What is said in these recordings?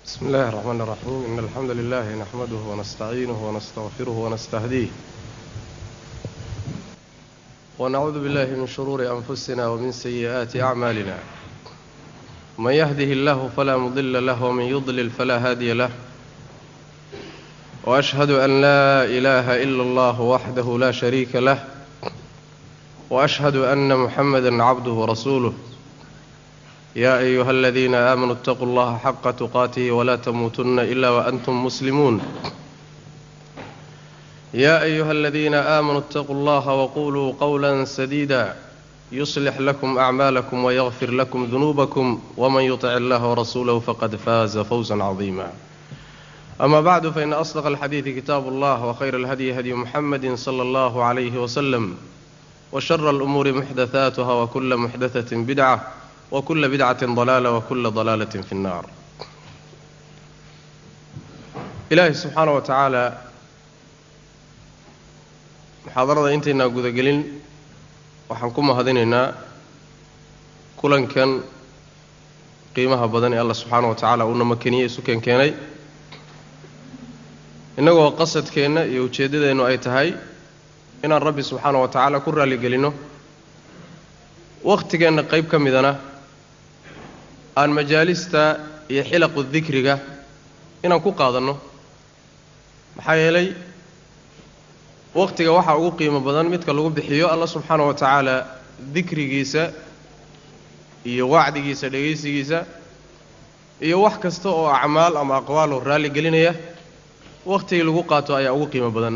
بسم الله الرحمن الرحيم إن الحمد لله نحمده ونستعينه ونستغفره ونستهديه ونعوذ بالله من شرور أنفسنا ومن سيئات أعمالنا من يهده الله فلا مضل له ومن يضلل فلا هادي له وأشهد أن لا إله إلا الله وحده لا شريك له وأشهد أن محمدا عبده ورسوله يا أيها الذين آمنوا اتقوا الله حق تقاته ولا تموتن إلا وأنتم مسلمون يا أيها الذين آمنوا اتقوا الله وقولوا قولا سديدا يصلح لكم أعمالكم ويغفر لكم ذنوبكم ومن يطع الله ورسوله فقد فاز فوزا عظيما أما بعد فإن أصدق الحديث كتاب الله وخير الهدي هدي محمد صلى الله عليه وسلم وشر الأمور محدثاتها وكل محدثة بدعة وكل بدعة ضلالة وكل ضلالة في النار ilaahay subxaana wa tacaala muxaadarada intaynaa gudagelin waxaan ku mahadinaynaa kulankan qiimaha badan ee allah subxaana wa tacaala uuna makeniyey isu keenkeenay innagoo qasadkeenna iyo ujeeddadeennu ay tahay inaan rabbi subxaana wa tacaala ku raalligelinno wakhtigeenna qayb ka midana aan majaalista iyo xilaqu dikriga inaan ku qaadanno maxaa yeelay wakhtiga waxaa ugu qiimo badan midka lagu bixiyo alla subxaana wa tacaala dikrigiisa iyo wacdigiisa dhegaysigiisa iyo wax kasta oo acmaal ama aqwaaloo raalli gelinaya wakhtigii lagu qaato ayaa ugu qiimo badan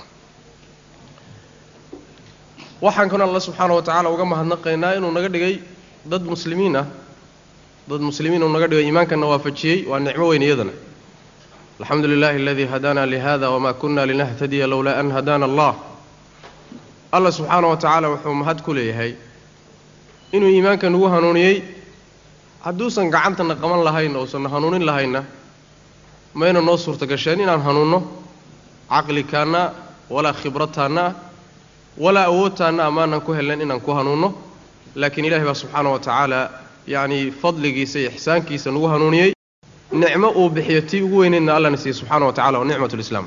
waxaan kan alla subxaana wa tacaala uga mahadnaqaynaa inuu naga dhigay dad muslimiin ah dad muslimiin uu naga dhigay iimaankanna waafajiyey waa nicmo weyn iyadana alxamdu lilahi aladii hadaana lihada wma kuna linahtadiya lowlaa an hadaana allah allah subxaana wa tacaala wuxuu mahad ku leeyahay inuu iimaanka nagu hanuuniyey hadduusan gacantana qaban lahayn ousanna hanuunin lahaynna mayna noo suurta gasheen inaan hanuunno caqlikaanna walaa khibrataanna walaa awoodtaanna amaanan ku helnayn inaan ku hanuunno laakiin ilahi baa subxaana wa tacaala yacnii fadligiisa iyo ixsaankiisa nagu hanuuniyey nicmo uu bixiyo tii ugu weyneydna allana siiye subxaana wa tacala wa nicmat lislaam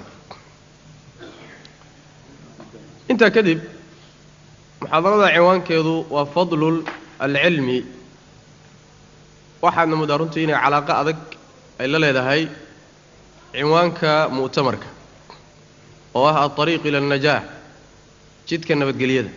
intaa kadib muxaadarada cinwaankeedu waa fadlul alcilmi waxaadna muddaa runtii inay calaaqo adag ay la leedahay cinwaanka mu'tamarka oo ah alطariiq ila alnajaah jidka nabadgelyada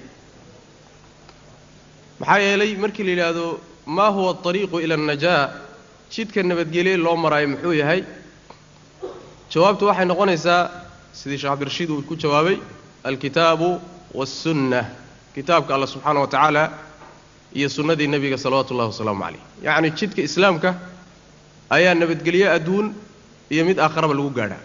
maxaa yeelay markii la yidhaahdo maa huwa alطariiqu ila alnajaa jidka nabadgelye loo maraayo muxuu yahay jawaabtu waxay noqonaysaa sidii sheekh cabdirashiid uu ku jawaabay alkitaabu waاsunna kitaabka allah subxaana wa tacaala iyo sunnadii nebiga salawaatu ullahi wasalaamu calayh yacni jidka islaamka ayaa nabadgelye adduun iyo mid aakharaba lagu gaadhaa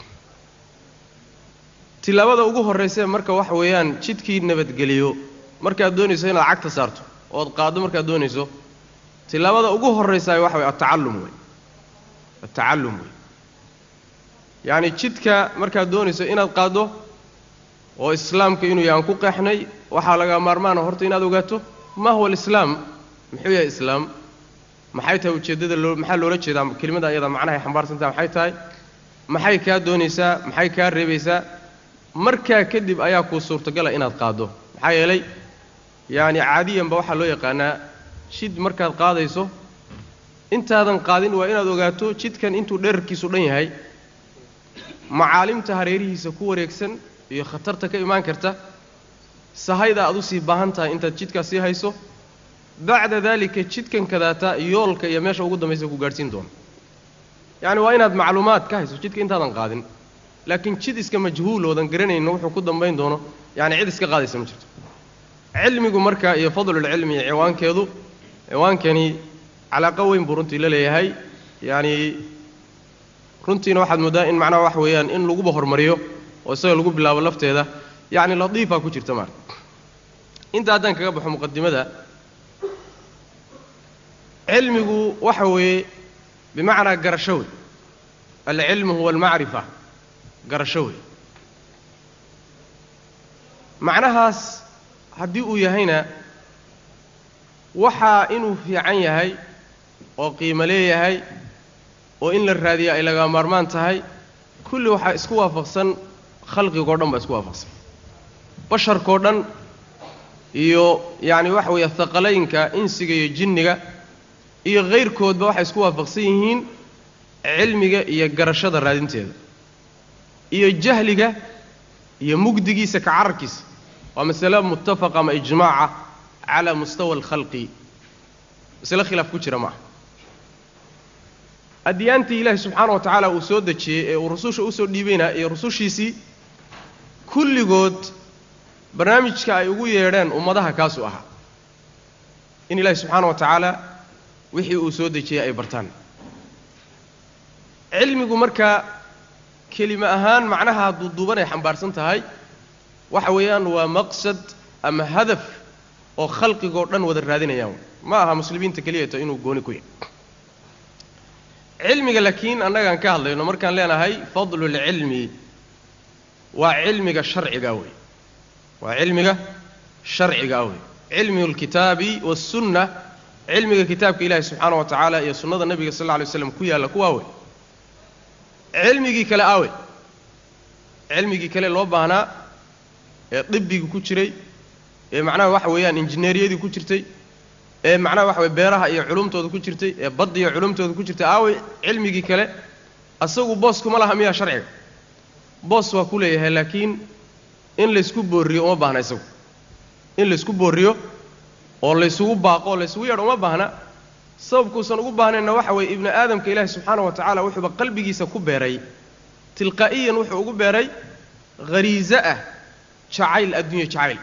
tilaabada ugu horraysee marka waxa weeyaan jidkii nabadgeliyo markaad doonayso inaad cagta saarto ood qaaddo markaad doonayso tilaabada ugu horraysaa waxa wey atacallum wey atacallum wey yacni jidka markaad doonayso inaad qaaddo oo islaamka inuu yahaan ku qeexnay waxaa laga maarmaana horta inaad ogaato ma huwa alislaam muxuu yahay islaam maxay tahay ujeeddada loo maxaa loola jeedaa kelimada iyada macnahay xambaarsantaha maxay tahay maxay kaa doonaysaa maxay kaa reebaysaa markaa kadib ayaa kuu suurtagala inaad qaaddo maxaa yeelay yacni caadiyanba waxaa loo yaqaanaa jid markaad qaadayso intaadan qaadin waa inaad ogaato jidkan intuu dherarkiisu dhan yahay macaalimta hareerihiisa ku wareegsan iyo khatarta ka imaan karta sahayda aad u sii baahan tahay intaad jidkaas sii hayso bacda daalika jidkan kadaata yoolka iyo meesha ugu dambaysa ku gaadhsiin doono yacni waa inaad macluumaad ka hayso jidka intaadan qaadin laakiin jid iska majhuul oodan garanayno wuxuu ku dambayn doono yacni cid iska qaadaysa ma jirto cilmigu marka iyo fadlulcilmi iyo ciwaankeedu ciwaankani calaaqo weyn buu runtii la leeyahay yacni runtiina waxaad mooddaa in macnaha wax weeyaan in laguba hormariyo oo isaga lagu bilaabo lafteeda yacni latiifaa ku jirta maarka inta haddaan kaga baxo muqadimada cilmigu waxa weeye bimacnaa garasho wey alcilmu huwa almacrifa garasho wey macnahaas haddii uu yahayna waxaa inuu fiican yahay oo qiimo leeyahay oo in la raadiya ay lagaa maarmaan tahay kulli waxaa isku waafaqsan khalqigoo dhan baa isku waafaqsan basharkao dhan iyo yacni waxa weeye haqalaynka insiga iyo jinniga iyo hayrkoodba waxay isku waafaqsan yihiin cilmiga iyo garashada raadinteeda iyo jahliga iyo mugdigiisa ka cararkiisa waa masale muttafaqa ama ijmaaca calaa mustawa alkhalqi masale khilaaf ku jira maaha adyaantii ilaahi subxaana wa tacaala uu soo dejiyey ee uu rususha usoo dhiibayna iyo rusushiisii kulligood barnaamijka ay ugu yeedheen ummadaha kaasuu ahaa in ilaahi subxaana wa tacaala wixii uu soo dejiyey ay bartaan cilmigu markaa kelime ahaan macnaha duuduuban ay xambaarsan tahay waxa weeyaan waa maqsad ama hadaf oo khalqigoo dhan wada raadinayaan ma aha muslimiinta keliyata inuu gooni ku yahay cilmiga laakiin annagaan ka hadlayno markaan leenahay fadlulcilmi waa cilmiga sharciga wey waa cilmiga sharciga wey cilmi اlkitaabi wالsunna cilmiga kitaabka ilaahi subxaana wa tacaala iyo sunnada nebiga sal lla lay slam ku yaalla kuwaa wey cilmigii kale awe cilmigii kale loo baahnaa ee dibbigii ku jiray ee macnaha waxa weeyaan injineeriyadii ku jirtay ee macnaha waxa weye beeraha iyo culumtooda ku jirtay ee badda iyo culumtooda ku jirtay aawey cilmigii kale asagu boos kuma laha miyaa sharciga boos waa ku leeyahay laakiin in laysku boorriyo uma baahna isagu in laysku boorriyo oo laysugu baaqo oo laysugu yeedho uma baahna sababkuusan ugu baahnayna waxa weeye ibni aadamka ilaahi subxaana wa tacala wuxuuba qalbigiisa ku beeray tilqaa'iyan wuxuu ugu beeray hariiso ah jacayl adduunya jacayl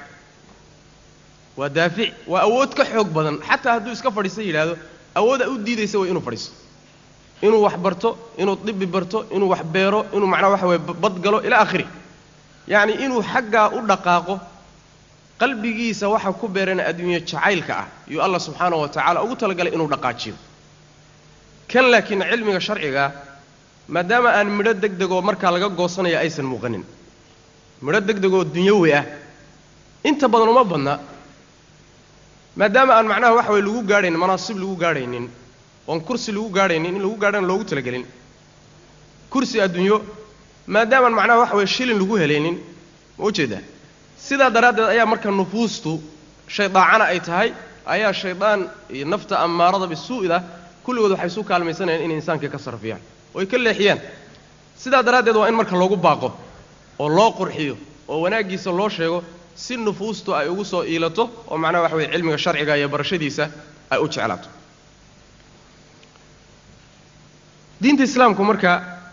waa daafic waa awood ka xoog badan xataa hadduu iska fadhiista yidhaahdo awooda u diidaysa way inuu fadhiisto inuu wax barto inuu dibi barto inuu wax beero inuu macnaha waxa weye bad galo ilaa akhiri yacni inuu xaggaa u dhaqaaqo qalbigiisa waxa ku beerana adduunye jacaylka ah yuu allah subxaana wa tacaala ugu talagalay inuu dhaqaajiyo kan laakiin cilmiga sharcigaa maadaama aan midho deg degoo markaa laga goosanaya aysan muuqanin midho deg degoo dunyawi ah inta badan uma badna maadaama aan macnaha waxa weye lagu gaadhaynin manaasib lagu gaadhaynin oon kursi lagu gaadhaynin in lagu gaadhana loogu talagelin kursi adduunyo maadaamaan macnaha waxa weye shilin lagu helaynin ma ujeedaa sidaa daraaddeed ayaa marka nufuustu shaydaacana ay tahay ayaa shaydaan iyo nafta ammaarada bisuu'da kulligood waxay isu kaalmaysanayaan inay insaankii ka sarfiyaan oo ay ka leexiyaan sidaa daraaddeed waa in marka loogu baaqo oo loo qurxiyo oo wanaaggiisa loo sheego si nufuustu ay ugu soo iilato oo macnaha waxa weye cilmiga sharciga iyo barashadiisa ay u jeclaato diinta islaamku marka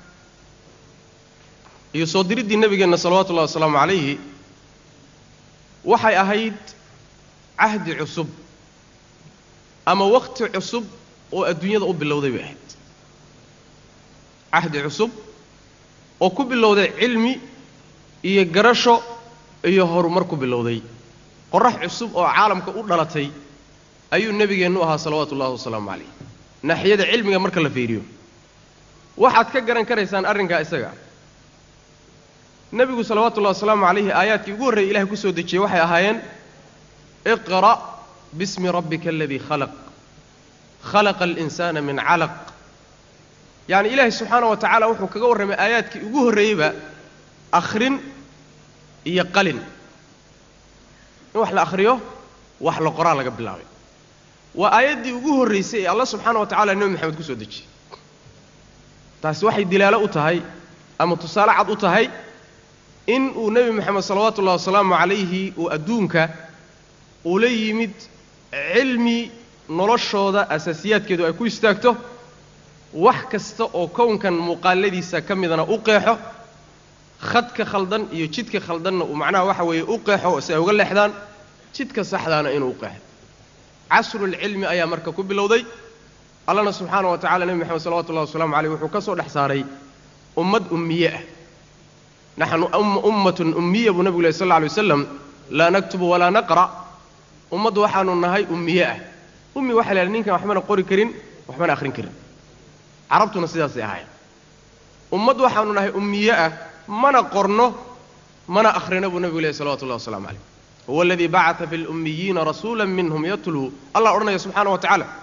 iyo soo diriddii nebigeenna salawatu ullahi wasalaamu calayhi waxay ahayd cahdi cusub ama wakhti cusub oo adduunyada u bilowday bay ahayd cahdi cusub oo ku bilowday cilmi iyo garasho iyo horumar ku bilowday qorax cusub oo caalamka u dhalatay ayuu nebigeennu ahaa salawaatu ullahi wasalaamu calayh naaxiyada cilmiga marka la fiiriyo waxaad ka garan karaysaan arrinkaa isaga nebigu salawaatu ullahi wasalaamu calayhi aayaadkii ugu horreeyay ilahay ku soo dejiyey waxay ahaayeen iqra' bismi rabbika aladii khalaq khalaqa alinsaana min calaq yacni ilaahay subxaana wa tacaala wuxuu kaga warramay aayaadkii ugu horreeyeyba akhrin iyo qalin in wax la akhriyo wax la qoraa laga bilaabay waa aayaddii ugu horraysay ee allah subxaana wa tacala nebi maxamed ku soo dejiyey taasi waxay dilaalo u tahay ama tusaale cad u tahay in uu nebi moxamed salawaatu ullahi wasalaamu calayhi uu adduunka ula yimid cilmi noloshooda asaasiyaadkeedu ay ku istaagto wax kasta oo kownkan muuqaaladiisa ka midana u qeexo khadka khaldan iyo jidka khaldanna uu macnaha waxa weeye u qeexo si ay uga leexdaan jidka saxdaana inuu u qeexo casrulcilmi ayaa marka ku bilowday allana subxaana wa tacala nebi moxamed salawatu ullahi wasalamu caleyh wuxuu ka soo dhex saaray ummad ummiye ah naxnu ummatun ummiya buu nebigu leh sal alla alay waslam laa naktubu walaa naqra' ummaddu waxaanu nahay ummiye ah ummi waxa la yidhaha ninkan waxbana qori karin waxbana akhrin karin carabtuna sidaasay ahaayeen ummad waxaanu nahay ummiye ah mana qorno mana akhrino buu nebigu lehy salawatu ullahi wasalamu calayh huwa aladii bacata fi lummiyiina rasuula minhum yatluu allah odhanaya subxaana wa tacaala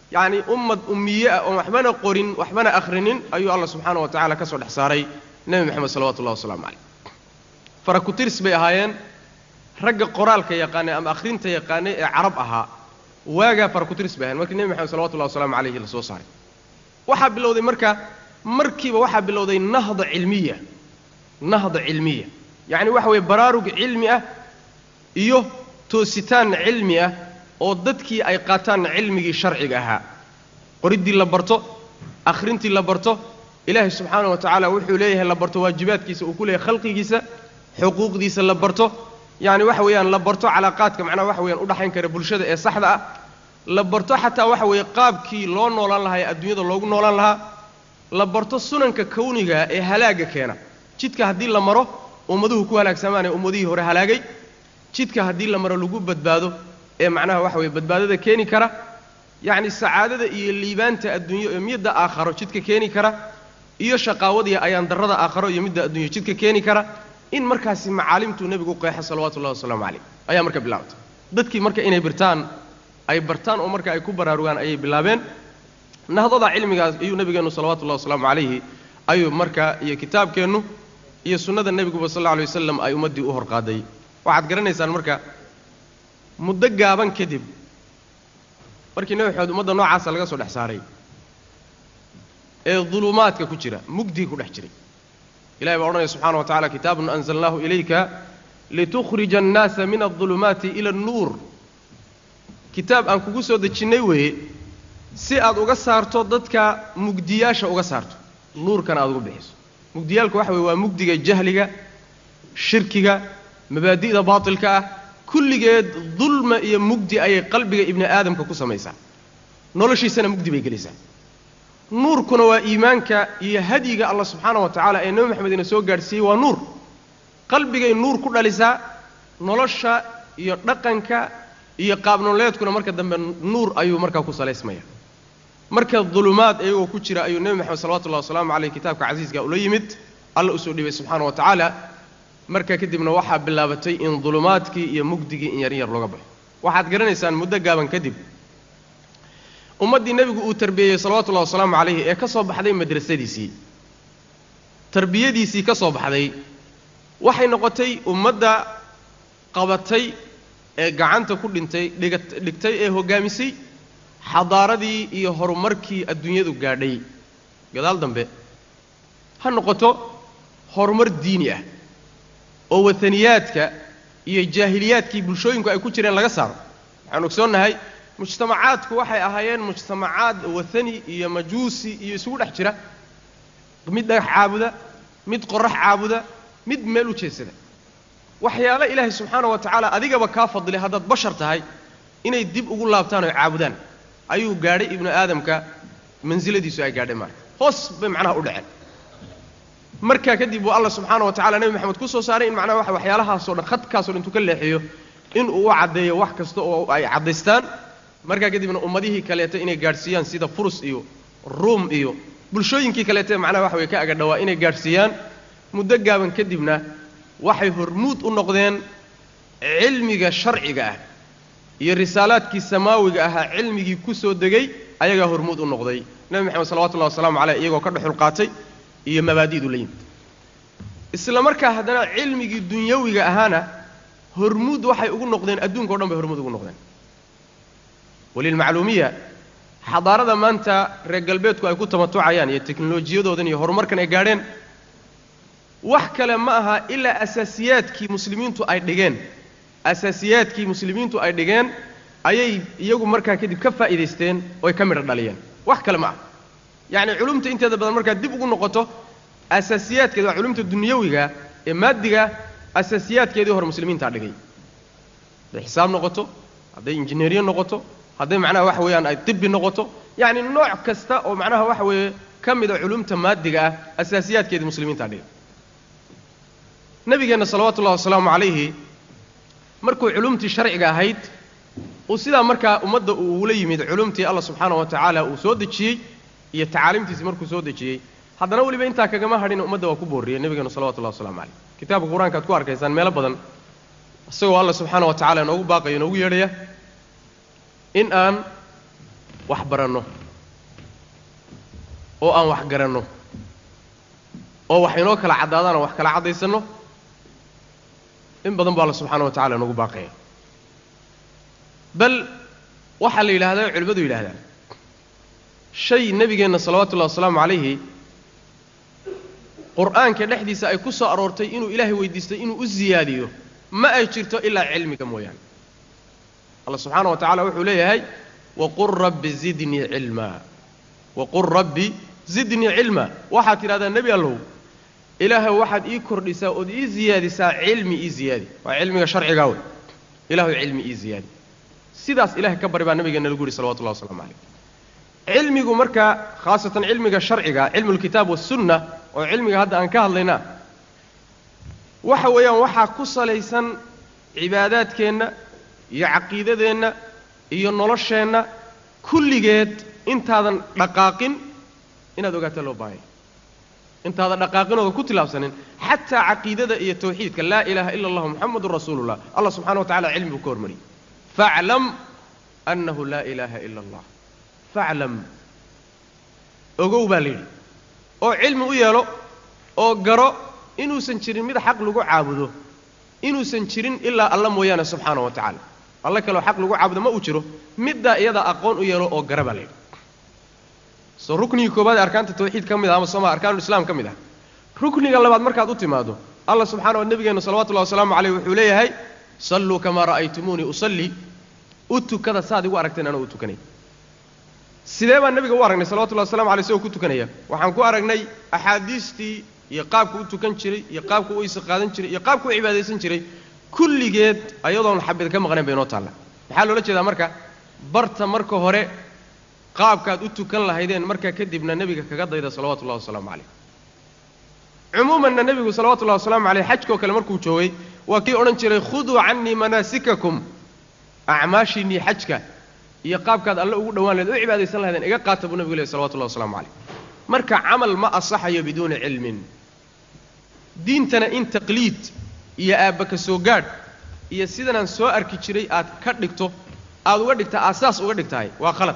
yacni ummad ummiye ah oon waxbana qorin waxbana akhrinin ayuu alla subxaana wa tacala ka soo dhex saaray nebi moxamed salawatu ullahi wasalaamu caleyh farakutirs bay ahaayeen ragga qoraalka yaqaanay ama akhrinta yaqaanay ee carab ahaa waagaa farakutirs bay ahayen markii nebi moxamed salawatullahi wasalaamu calayhi la soo saaray waxaa bilowday marka markiiba waxaa bilowday nahda cilmiya nahda cilmiya yacni waxa weeye baraarug cilmi ah iyo toositaan cilmi ah oo dadkii ay qaataan cilmigii sharciga ahaa qoriddii la barto akhrintii la barto ilaahay subxaana wa tacaala wuxuu leeyahay la barto waajibaadkiisa uu ku leeyahay khalqigiisa xuquuqdiisa la barto yacni waxa weeyaan la barto calaaqaadka macnaha waxa weyaan udhaxayn kara bulshada ee saxda ah la barto xataa waxa weeye qaabkii loo noolaan lahaa ee adduunyada loogu noolaan lahaa la barto sunanka kawniga ee halaagga keena jidka haddii la maro ummaduhu ku halaagsamaan ee ummadihii hore halaagay jidka haddii la maro lagu badbaado ee macnaha waxa weeye badbaadada keeni kara yacni sacaadada iyo liibaanta adduunyo ee midda aakharo jidka keeni kara iyo shaqaawadiiyo ayaan darrada aakharo iyo midda adduunyo jidka keeni kara in markaasi macaalimtuu nebigu qeexa salawatu ullahi wasalaamu calayh ayaa marka bilaabtay dadkii marka inay birtaan ay bartaan oo marka ay ku baraarugaan ayay bilaabeen nahdada cilmigaas ayuu nebigeennu salawatu ullahi wasalaamu calayhi ayuu marka iyo kitaabkeennu iyo sunnada nebiguba sal alla alay wasalam ay ummaddii u horqaaday waxaad garanaysaan marka muddo gaaban kadib markii nebi maxamed ummadda noocaasa laga soo dhex saaray ee dulumaadka ku jira mugdii ku dhex jiray ilahi baa odhanaya subxana wa tacala kitaabun anzalnaahu ilayka litukhrija annaasa min aldulumaati ila annuur kitaab aan kugu soo dejinnay weeye si aad uga saarto dadka mugdiyaasha uga saarto nuurkana aad uga bixiso mugdiyaalka waxa weye waa mugdiga jahliga shirkiga mabaadi'da baatilka ah kulligeed dulma iyo mugdi ayay qalbiga ibni aadamka ku samaysaa noloshiisana mugdi bay gelaysaa nuurkuna waa iimaanka iyo hadyiga allah subxaana wa tacaala ee nebi maxamed ina soo gaadhsiiyey waa nuur qalbigay nuur ku dhalisaa nolosha iyo dhaqanka iyo qaabnoleedkuna marka dambe nuur ayuu markaa ku salaysmaya marka dulumaad iyagoo ku jira ayuu nebi maxamed salawatullahi wasalaamu caleyh kitaabka casiiska ula yimid alla usoo dhibay subxaana wa tacaala marka kadibna waxaa bilaabatay in dulumaadkii iyo mugdigii in yar in yar looga baxo waxaad garanaysaan muddo gaaban kadib ummaddii nebigu uu tarbiyeeyey salawatullahi wasalaamu calayhi ee ka soo baxday madrasadiisii tarbiyadiisii ka soo baxday waxay noqotay ummadda qabatay ee gacanta ku dhintay dhiga dhigtay ee hoggaamisay xadaaradii iyo horumarkii adduunyadu gaadhay gadaal dambe ha noqoto horumar diini ah oo wataniyaadka iyo jaahiliyaadkii bulshooyinku ay ku jireen laga saaro waxaan ogsoonnahay mujtamacaadku waxay ahaayeen mujtamacaad wathani iyo majuusi iyo isugu dhex jira mid dhagax caabuda mid qorax caabuda mid meel u jeedsada waxyaalo ilaahay subxaana wa tacaala adigaba kaa fadilay haddaad bashar tahay inay dib ugu laabtaan oo caabudaan ayuu gaadhay ibnu aadamka mansiladiisu ay gaadhay marka hoos bay macnaha u dhaceen markaa kadib buu alla subxaana wa tacala nebi maxamed ku soo saaray in macnaha waxa waxyaalahaasoo dhan khadkaasoo dhan intuu ka leexiyo inuu u caddeeyo wax kasta oo ay caddaystaan markaa kadibna ummadihii kaleeto inay gaadhsiiyaan sida furus iyo ruum iyo bulshooyinkii kaleete macnaha waxa weye ka agadhawaa inay gaadhsiiyaan muddo gaaban kadibna waxay hormuud u noqdeen cilmiga sharciga ah iyo risaalaadkii samaawiga ahaa cilmigii ku soo degay ayagaa hormuud u noqday nebi maxamed salawatullahi wasalaamu caleyh iyagoo ka dhexul qaatay iyo mabaadi'du la yimid isla markaa haddana cilmigii dunyawiga ahaana hormuud waxay ugu noqdeen adduunka o dhan bay hormuud ugu noqdeen walilmacluumiya xadaarada maanta reer galbeedku ay ku tamatucayaan iyo teknolojiyadoodan iyo horumarkan ay gaadheen wax kale ma aha ilaa asaasiyaadkii muslimiintu ay dhigeen asaasiyaadkii muslimiintu ay dhigeen ayay iyagu markaa kadib ka faa'iidaysteen oy ka midho dhaliyeen wax kale ma aha yacni culumta inteeda badan markaad dib ugu noqoto asaasiyaadkeeda waa culumta dunyawiga ee maadiga asaasiyaadkeedii hore muslimiintaa dhigay hadday xisaab noqoto hadday injineeriye noqoto hadday macnaha waxa weeyaan ay tibbi noqoto yacni nooc kasta oo macnaha waxa weeye ka mida culumta maadiga ah asaasiyaadkeedii muslimiintaa dhigay nabigeenna salawatullahi wasalaamu calayhi markuu culumtii sharciga ahayd uu sidaa markaa ummadda uu ula yimid culumtii allah subxaana wa tacaala uu soo dejiyey iyo tacaalimtiisii markuu soo dejiyey haddana weliba intaa kagama hadhin ummadda waa ku boorriyey nebigeenu salawatullahi waslamu calayh kitaabka qur-aanka ad ku arkaysaan meelo badan isagoo allah subxaana wa tacala inoogu baaqayo inoogu yeedhaya in aan wax baranno oo aan wax garanno oo wax inoo kala caddaadaan aan wax kala caddaysanno in badan baa alla subxaana wa tacala nagu baaqaya bal waxaa la yidhahdaa culimmadu yidhahdaan shay nebigeenna salawatu ullahi wasalaamu calayhi qur'aanka dhexdiisa ay ku soo aroortay inuu ilaahay weydiistay inuu u siyaadiyo ma ay jirto ilaa cilmiga mooyaane alla subxaana wa tacala wuxuu leeyahay waqul rabbi zidnii cilmaa waqul rabbi zidnii cilmaa waxaad tidhahdaa nebi allow ilaahay waxaad ii kordhisaa ood ii siyaadisaa cilmi ii ziyaadi waa cilmiga sharcigaa wey ilahay cilmi ii ziyaadi sidaas ilahay ka bari baa nabigeena lagu yihi salawatullahi waslamu calayh cilmigu markaa khaasatan cilmiga sharciga cilmulkitaab wasunna oo cilmiga hadda aan ka hadlaynaa waxa weeyaan waxaa ku salaysan cibaadaadkeenna iyo caqiidadeenna iyo nolosheenna kulligeed intaadan dhaqaaqin inaad ogaataa loo baahanya intaadan dhaqaaqinooda ku tilaabsanin xataa caqiidada iyo tawxiidka laa ilaaha ila allah muxamadun rasuulullah allah subxana wa tacala cilmi buu ka hormariyey faclam annahu laa ilaaha ila allah faclam ogow baa la yidhi oo cilmi u yeelo oo garo inuusan jirin mid xaq lagu caabudo inuusan jirin ilaa alla mooyaane subxaana wa tacaala alle kaleo xaq lagu caabudo ma uu jiro middaa iyadaa aqoon u yeelo oo gara baa la yidhi soo ruknigii koobaad ee arkaanta tawxiid ka mid ah ama sooma arkaanulislaam ka mid ah rukniga labaad markaad u timaado allah subxana wa nebigeenna salawatullahi wasalaamu caleyh wuxuu leeyahay salluu kamaa ra'aytumuunii usallii u tukada saaad igu aragteen anoo u tukanay sidee baan nebiga u aragnay salawatullahi waslamu alay isagoo ku tukanaya waxaan ku aragnay axaadiistii iyo qaabku u tukan jiray iyo qaabku u isa qaadan jiray iyo qaabku u cibaadaysan jiray kulligeed ayadoon xabid ka maqnayn bay inoo taalla maxaa loola jeedaa marka barta marka hore qaabkaad u tukan lahaydeen markaa kadibna nebiga kaga dayda salawatullahi wasalaamu calayh cumuumanna nebigu salawatullahi wasalaamu caleyh xajkoo kale markuu joogay waa kii odhan jiray khuduu cannii manaasikakum acmaashiinnii xajka iyo qaabkaad alle ugu dhawaan lahed u cibaadaysan lahaydeen iga qaata buu nebigu lehy salawatullahi waslamu calayh marka camal ma asaxayo biduuni cilmin diintana in taqliid iyo aabba ka soo gaadh iyo sidanaan soo arki jiray aad ka dhigto aad uga dhigtaa aasaas uga dhigtahay waa khalad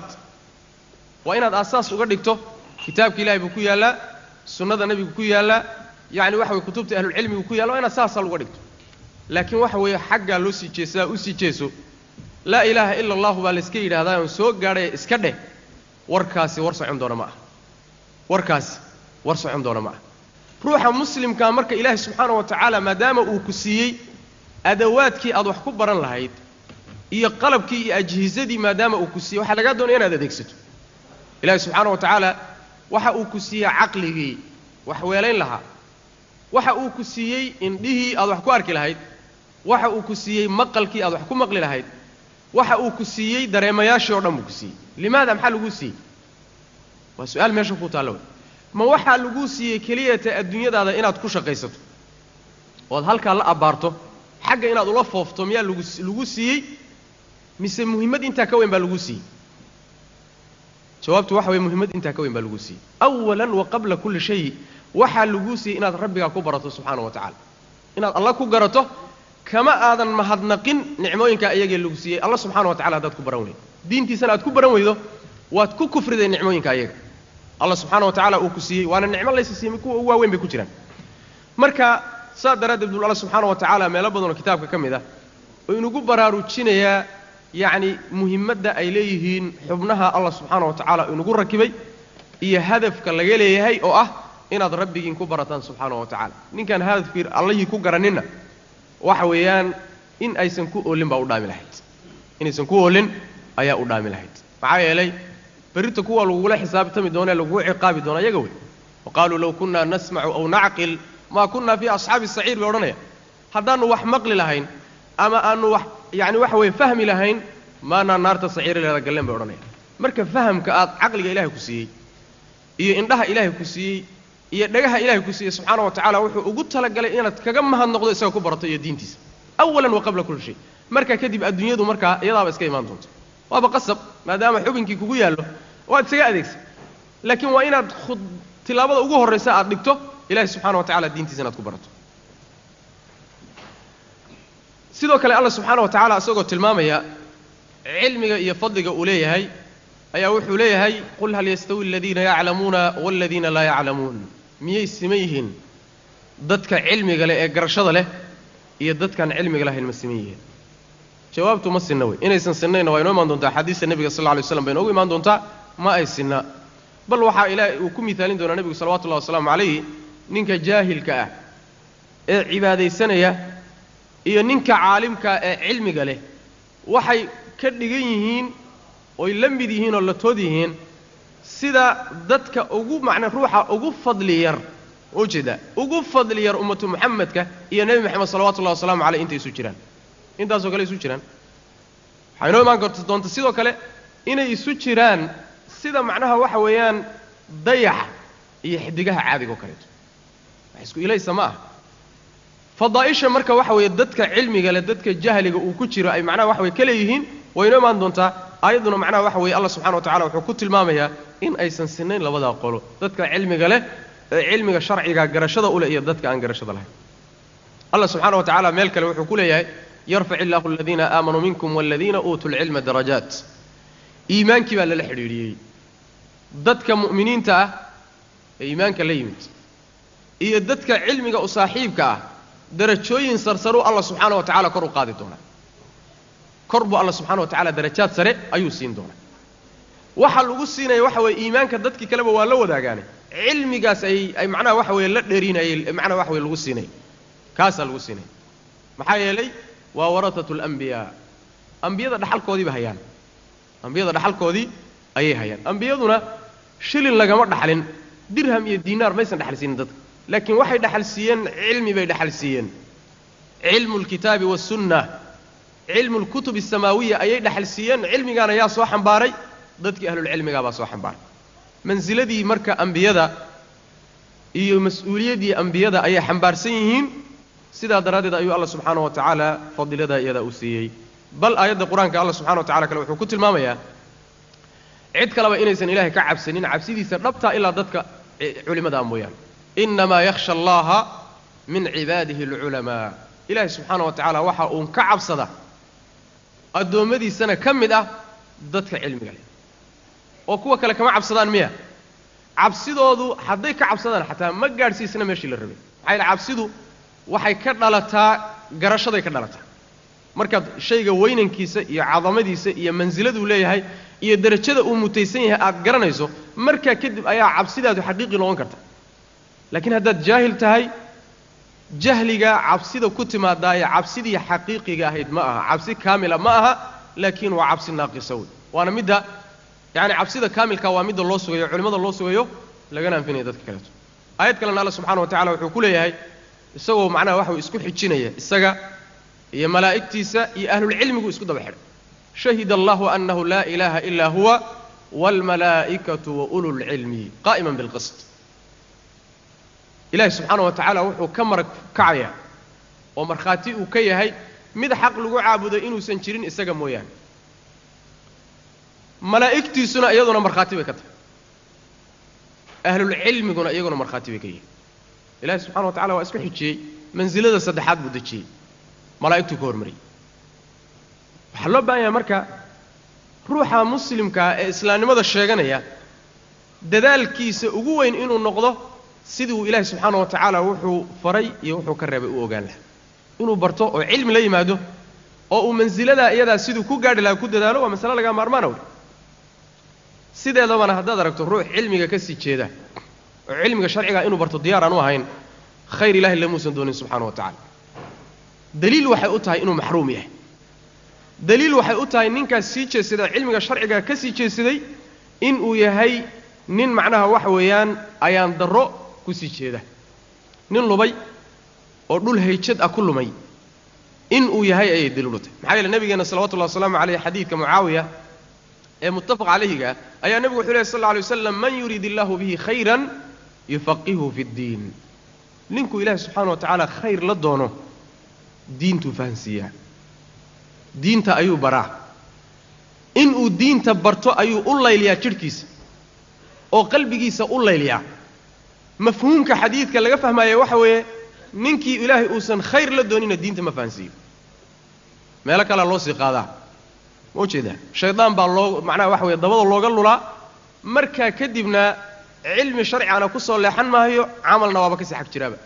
waa inaad aasaas uga dhigto kitaabka ilahay buu ku yaallaa sunnada nebigu ku yaallaa yacni waxa weye kutubta ahlulcilmigu ku yalla waa inaad saasaa uga dhigto laakiin waxa weeye xaggaa loo sii jeesadaa u sii jeeso laa ilaaha ila allahu baa layska yidhahdaa oon soo gaadhaya iska dheh warkaasi war socon doona ma ah warkaasi war socon doona ma ah ruuxa muslimkaa marka ilaahay subxaana wa tacaala maadaama uu ku siiyey adawaadkii aad wax ku baran lahayd iyo qalabkii iyo ajhisadii maadaama uu ku siiyey waxaa lagaa doonaya inaad adeegsato ilaahay subxaana wa tacaala waxa uu ku siiyey caqligii wax weelayn lahaa waxa uu ku siiyey indhihii aad wax ku arki lahayd waxa uu ku siiyey maqalkii aad wax ku maqli lahayd waxa uu ku siiyey dareemayaashii o dhan buu ku siiyey limaada maxaa laguu siiyey waa su-aal meesha ku taalla wey ma waxaa laguu siiyey keliyata adduunyadaada inaad ku shaqaysato ood halkaa la abbaarto xagga inaad ula foofto miyaa lagu lagu siiyey mise muhimmad intaa ka weyn baa laguu siiyey jawaabtu waxa weye muhimmad intaa ka weyn baa laguu siiyey awalan wa qabla kulli shay waxaa laguu siiyey inaad rabbigaa ku barato subxaana wa tacala inaad alla ku garato kama aadan mahadnaqin nicmooyinkaa iyagee lagu siiyey alla subxana wa tacala haddaad ku baran weydo diintiisana aad ku baran weydo waad ku kufriday nicmooyinka iyaga alla subxaana wa tacala uu ku siiyey waana nicmo laysa siiyey kuwa ugu waaweyn bay ku jiraan marka saa daraaddeed bul alla subxaana wa tacaala meelo badanoo kitaabka ka mid ah oo inugu baraarujinayaa yacni muhimmadda ay leeyihiin xubnaha allah subxaana wa tacaala inugu rakibay iyo hadafka laga leeyahay oo ah inaad rabbigiin ku barataan subxaana wa tacaala ninkaan hadafkii allihii ku garaninna waxa weeyaan in aysan ku oolin baa u dhaami lahayd inaysan ku oolin ayaa u dhaami lahayd maxaa yeelay berrita kuwa lagugula xisaabtami doona ee lagugu ciqaabi doona iyaga wey wa qaaluu low kunna nasmacu aw nacqil maa kunna fii asxaabi saciir bay odhanaya haddaannu wax maqli lahayn ama aanu wax yacni waxa weeye fahmi lahayn maanaa naarta saciiraleeda galleen bay odhanaya marka fahamka aad caqliga ilaahay ku siiyey iyo indhaha ilaahay ku siiyey iyo dhagaha ilaahay ku siiyey subxaana wa tacala wuxuu ugu talagalay inaad kaga mahadnoqdo isaga ku barato iyo diintiisa awalan wa qabla kulli shay markaa kadib adduunyadu markaa iyadaaba iska imaan doonto waaba qasab maadaama xubinkii kugu yaallo waad isaga adeegsan laakiin waa inaad khud tilaabada ugu horraysa aad dhigto ilahay subxana wa tacala diintiisa inaad ku barato sidoo kale allah subxaana wa tacaala isagoo tilmaamaya cilmiga iyo fadliga uu leeyahay ayaa wuxuu leeyahay qul hal yastawi aladiina yaclamuuna waaladiina laa yaclamuun miyay siman yihiin dadka cilmiga leh ee garashada leh iyo dadkaan cilmiga lahayn ma siman yihiin jawaabtu ma sinna wey inaysan sinnayna waa inoo imaan doontaa axaadiista nebiga sal lla lay slam bay inoogu imaan doontaa ma ay sinna bal waxaa ilaahay uu ku miaalin doonaa nebigu salawatullahi wasalaamu calayhi ninka jaahilka ah ee cibaadaysanaya iyo ninka caalimkaa ee cilmiga leh waxay ka dhigan yihiin oy la mid yihiin oo la tood yihiin sida dadka ugu macnaa ruuxa ugu fadli yar ujeeda ugu fadli yar ummatu muxamedka iyo nebi moxamed salawatullahi wasalaamu caleyh intay isu jiraan intaasoo kale isu jiraan waxaa inoo imaan karta doonta sidoo kale inay isu jiraan sida macnaha waxa weeyaan dayaxa iyo xidigaha caadiga oo kaleeto wax isku ilaysa ma ah fadaa'isha marka waxa weeye dadka cilmiga leh dadka jahliga uu ku jiro ay macnaha waxa weye ka leeyihiin way inoo imaan doontaa aayadduna macnaha waxa weeye allah subxana wa tacala wuxuu ku tilmaamayaa in aysan sinayn labadaa qolo dadka cilmiga leh ee cilmiga sharciga garashada u leh iyo dadka aan garashada lahayn allah subxaana wa tacala meel kale wuxuu ku leeyahay yarfac illaahu aladiina aamanuu minkum waladiina uutuu lcilma darajaat iimaankii baa lala xidhiidhiyey dadka mu'miniinta ah ee iimaanka la yimid iyo dadka cilmiga u saaxiibka ah darajooyin sarsaruu allah subxaana wa tacala kor u qaadi doonaa kor buu alla subxana wa tacala darajaad sare ayuu siin doonaa waxa lagu siinaya waxa weeye iimaanka dadkii kaleba waa la wadaagaane cilmigaas ay ay macnaha waxa weeye la dheerinayay macnaha waxa weye lagu siinaya kaasaa lagu siinaya maxaa yeelay waa waratatu alambiyaa ambiyada dhaxalkoodiiba hayaan ambiyada dhaxalkoodii ayay hayaan ambiyaduna shilin lagama dhaxlin dirham iyo diinaar maysan dhaxal siinin dadka laakiin waxay dhaxal siiyeen cilmi bay dhaxal siiyeen cilmu lkitaabi wasunna cilmu lkutub asamaawiya ayay dhaxal siiyeen cilmigaana yaa soo xambaaray dadkii ahlulcilmigaa baa soo xambaaray mansiladii marka ambiyada iyo mas-uuliyaddii ambiyada ayay xambaarsan yihiin sidaa daraaddeed ayuu alla subxaana wa tacaala fadiladaa iyadaa u siiyey bal aayadda qur-aanka alla subxana wa tacala kale wuxuu ku tilmaamayaa cid kaleba inaysan ilaahay ka cabsanin cabsidiisa dhabtaa ilaa dadka culimada mooyaane innamaa yakhsha allaha min cibaadihi alculamaa ilaahay subxaana wa tacaala waxa uun ka cabsada addoommadiisana ka mid ah dadka cilmiga leh oo kuwa kale kama cabsadaan miya cabsidoodu hadday ka cabsadaan xataa ma gaadhsiisna meeshii la rabay maxaa yaele cabsidu waxay ka dhalataa garashaday ka dhalataa markaad shayga weynankiisa iyo cadamadiisa iyo mansiladuu leeyahay iyo derajada uu mutaysan yahay aad garanayso markaa kadib ayaa cabsidaadu xaqiiqi noqon karta laakiin haddaad jaahil tahay jahliga cabsida ku timaadaaye cabsidii xaqiiqiga ahayd ma aha cabsi kaamila ma aha laakiin waa cabsi naaqisa wey waana midda yacani cabsida kaamilka waa midda loo sugayo culimmada loo sugayo lagana anfinaya dadka kaleeto aayad kalena alla subxana wa tacala wuxuu ku leeyahay isagoo macnaha waxa uu isku xijinaya isaga iyo malaa'igtiisa iyo ahlulcilmigu isku daba xidhay shahida allahu annahu laa ilaaha ilaa huwa waalmalaa'ikatu wa ulu lcilmi qaa'iman bilqist ilaahi subxaana wa tacaala wuxuu ka marag kacayaa oo markhaati uu ka yahay mid xaq lagu caabudo inuusan jirin isaga mooyaane malaa'igtiisuna iyaduna markhaati bay ka tahay ahlulcilmiguna iyaguna markhaati bay ka yihiin ilahi subxana wa tacala waa isku xijiyey mansilada saddexaad buu dejiyey malaa'igtuu ka hormariyey waxaa loo baahan yahay marka ruuxa muslimkaa ee islaamnimada sheeganaya dadaalkiisa ugu weyn inuu noqdo sidii uu ilaahi subxaana wa tacaala wuxuu faray iyo wuxuu ka reebay u ogaan lahaa inuu barto oo cilmi la yimaado oo uu mansiladaa iyadaa siduu ku gaadhi lahaa ku dadaalo waa masale lagaa maarmaana wey sideedabana haddaad aragto ruux cilmiga ka sii jeeda oo cilmiga sharciga inuu barto diyaar aan u ahayn khayr ilahi lamuusan doonin subxana wa tacala daliil waxay u tahay inuu maxruum yahay daliil waxay u tahay ninkaas sii jeedsada cilmiga sharciga ka sii jeedsaday inuu yahay nin macnaha waxa weeyaan ayaan darro ku sii jeeda nin lubay oo dhul hayjad ah ku lumay inuu yahay ayay daliil u tahay maxaa yeele nabigeena salawatullahi wasalaamu caleyh xadiidka mucaawiya ee muttafaq calayhiga ayaa nebigu wuxuu lehy sal alla alay waslam man yurid illaahu bihi khayran yufaqihu fi ddiin ninkuu ilaahi subxaana wa tacaala khayr la doono diintuu fahansiiyaa diinta ayuu baraa inuu diinta barto ayuu u layliyaa jidhkiisa oo qalbigiisa u layliyaa mafhuumka xadiidka laga fahmaaya waxa weeye ninkii ilaahay uusan khayr la doonina diinta ma fahansiiyo meelo kalea loo sii qaadaa ma ujeedaa shaydaan baa loo macnaha waxa weye dabada looga lulaa markaa kadibna cilmi sharcigana ku soo leexan maayo camalna waaba kasii xag jiraaba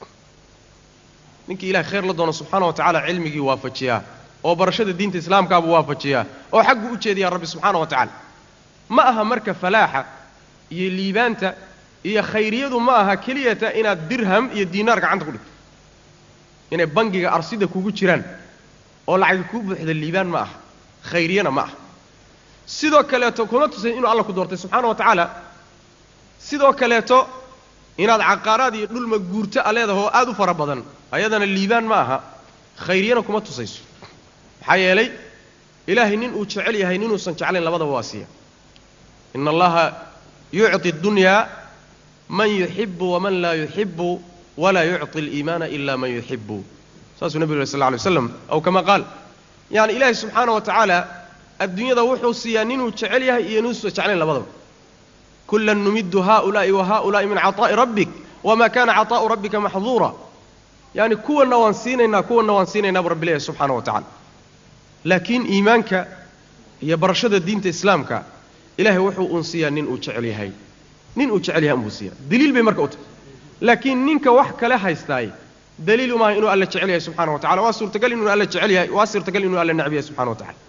ninkii ilahay khayr la doono subxaana wa tacala cilmigii waafajiyaa oo barashada diinta islaamkaabuu waafajiyaa oo xagguu u jeediyaa rabbi subxaana wa tacaala ma aha marka falaaxa iyo liibaanta iyo khayriyadu ma aha keliyata inaad dirham iyo diinaar gacanta ku dhigto inay bangiga arsida kugu jiraan oo lacagi kuu buuxda liibaan ma aha khayriyana ma aha sidoo kaleeto kuma tusayn inuu alla ku doortay subxaana wa tacaala sidoo kaleeto inaad caqaaraad iyo dhulma guurto a leedaha oo aad u fara badan ayadana liibaan ma aha khayriyana kuma tusayso maxaa yeelay ilaahay nin uu jecel yahay ninuusan jeclayn labadaba waa siiya ina allaha yucطi اdunyaa man yuxibu waman laa yuxibu walaa yucطi اliimaana ila man yuxibu saasuu nebigu sal lla alay waslam aw kama qaal yani ilaahay subxaana wa tacaala adduunyada wuxuu siiyaa ninuu jecel yahay iyo ninuusan jeclayn labadaba kulan numidu haؤulaaءi wa haؤulaaءi min caطaa'i rabbik wma kana caطaa'u rabbika maxduura yani kuwanna waan siinaynaa kuwanna waan siinaynaa bu rabbi leeyahy subxaana wa tacala laakiin iimaanka iyo barashada diinta islaamka ilahay wuxuu uun siiyaa nin uu jecel yahay nin uu jecel yahay unbuu siiya daliil bay marka u tahay laakiin ninka wax kale haystaay daliil umaaha inuu alla jecel yahay subxana wa tacala waa suurtagal inuu alla jecel yahay waa suurtagal inuu alla necb yahay subxana wa tacala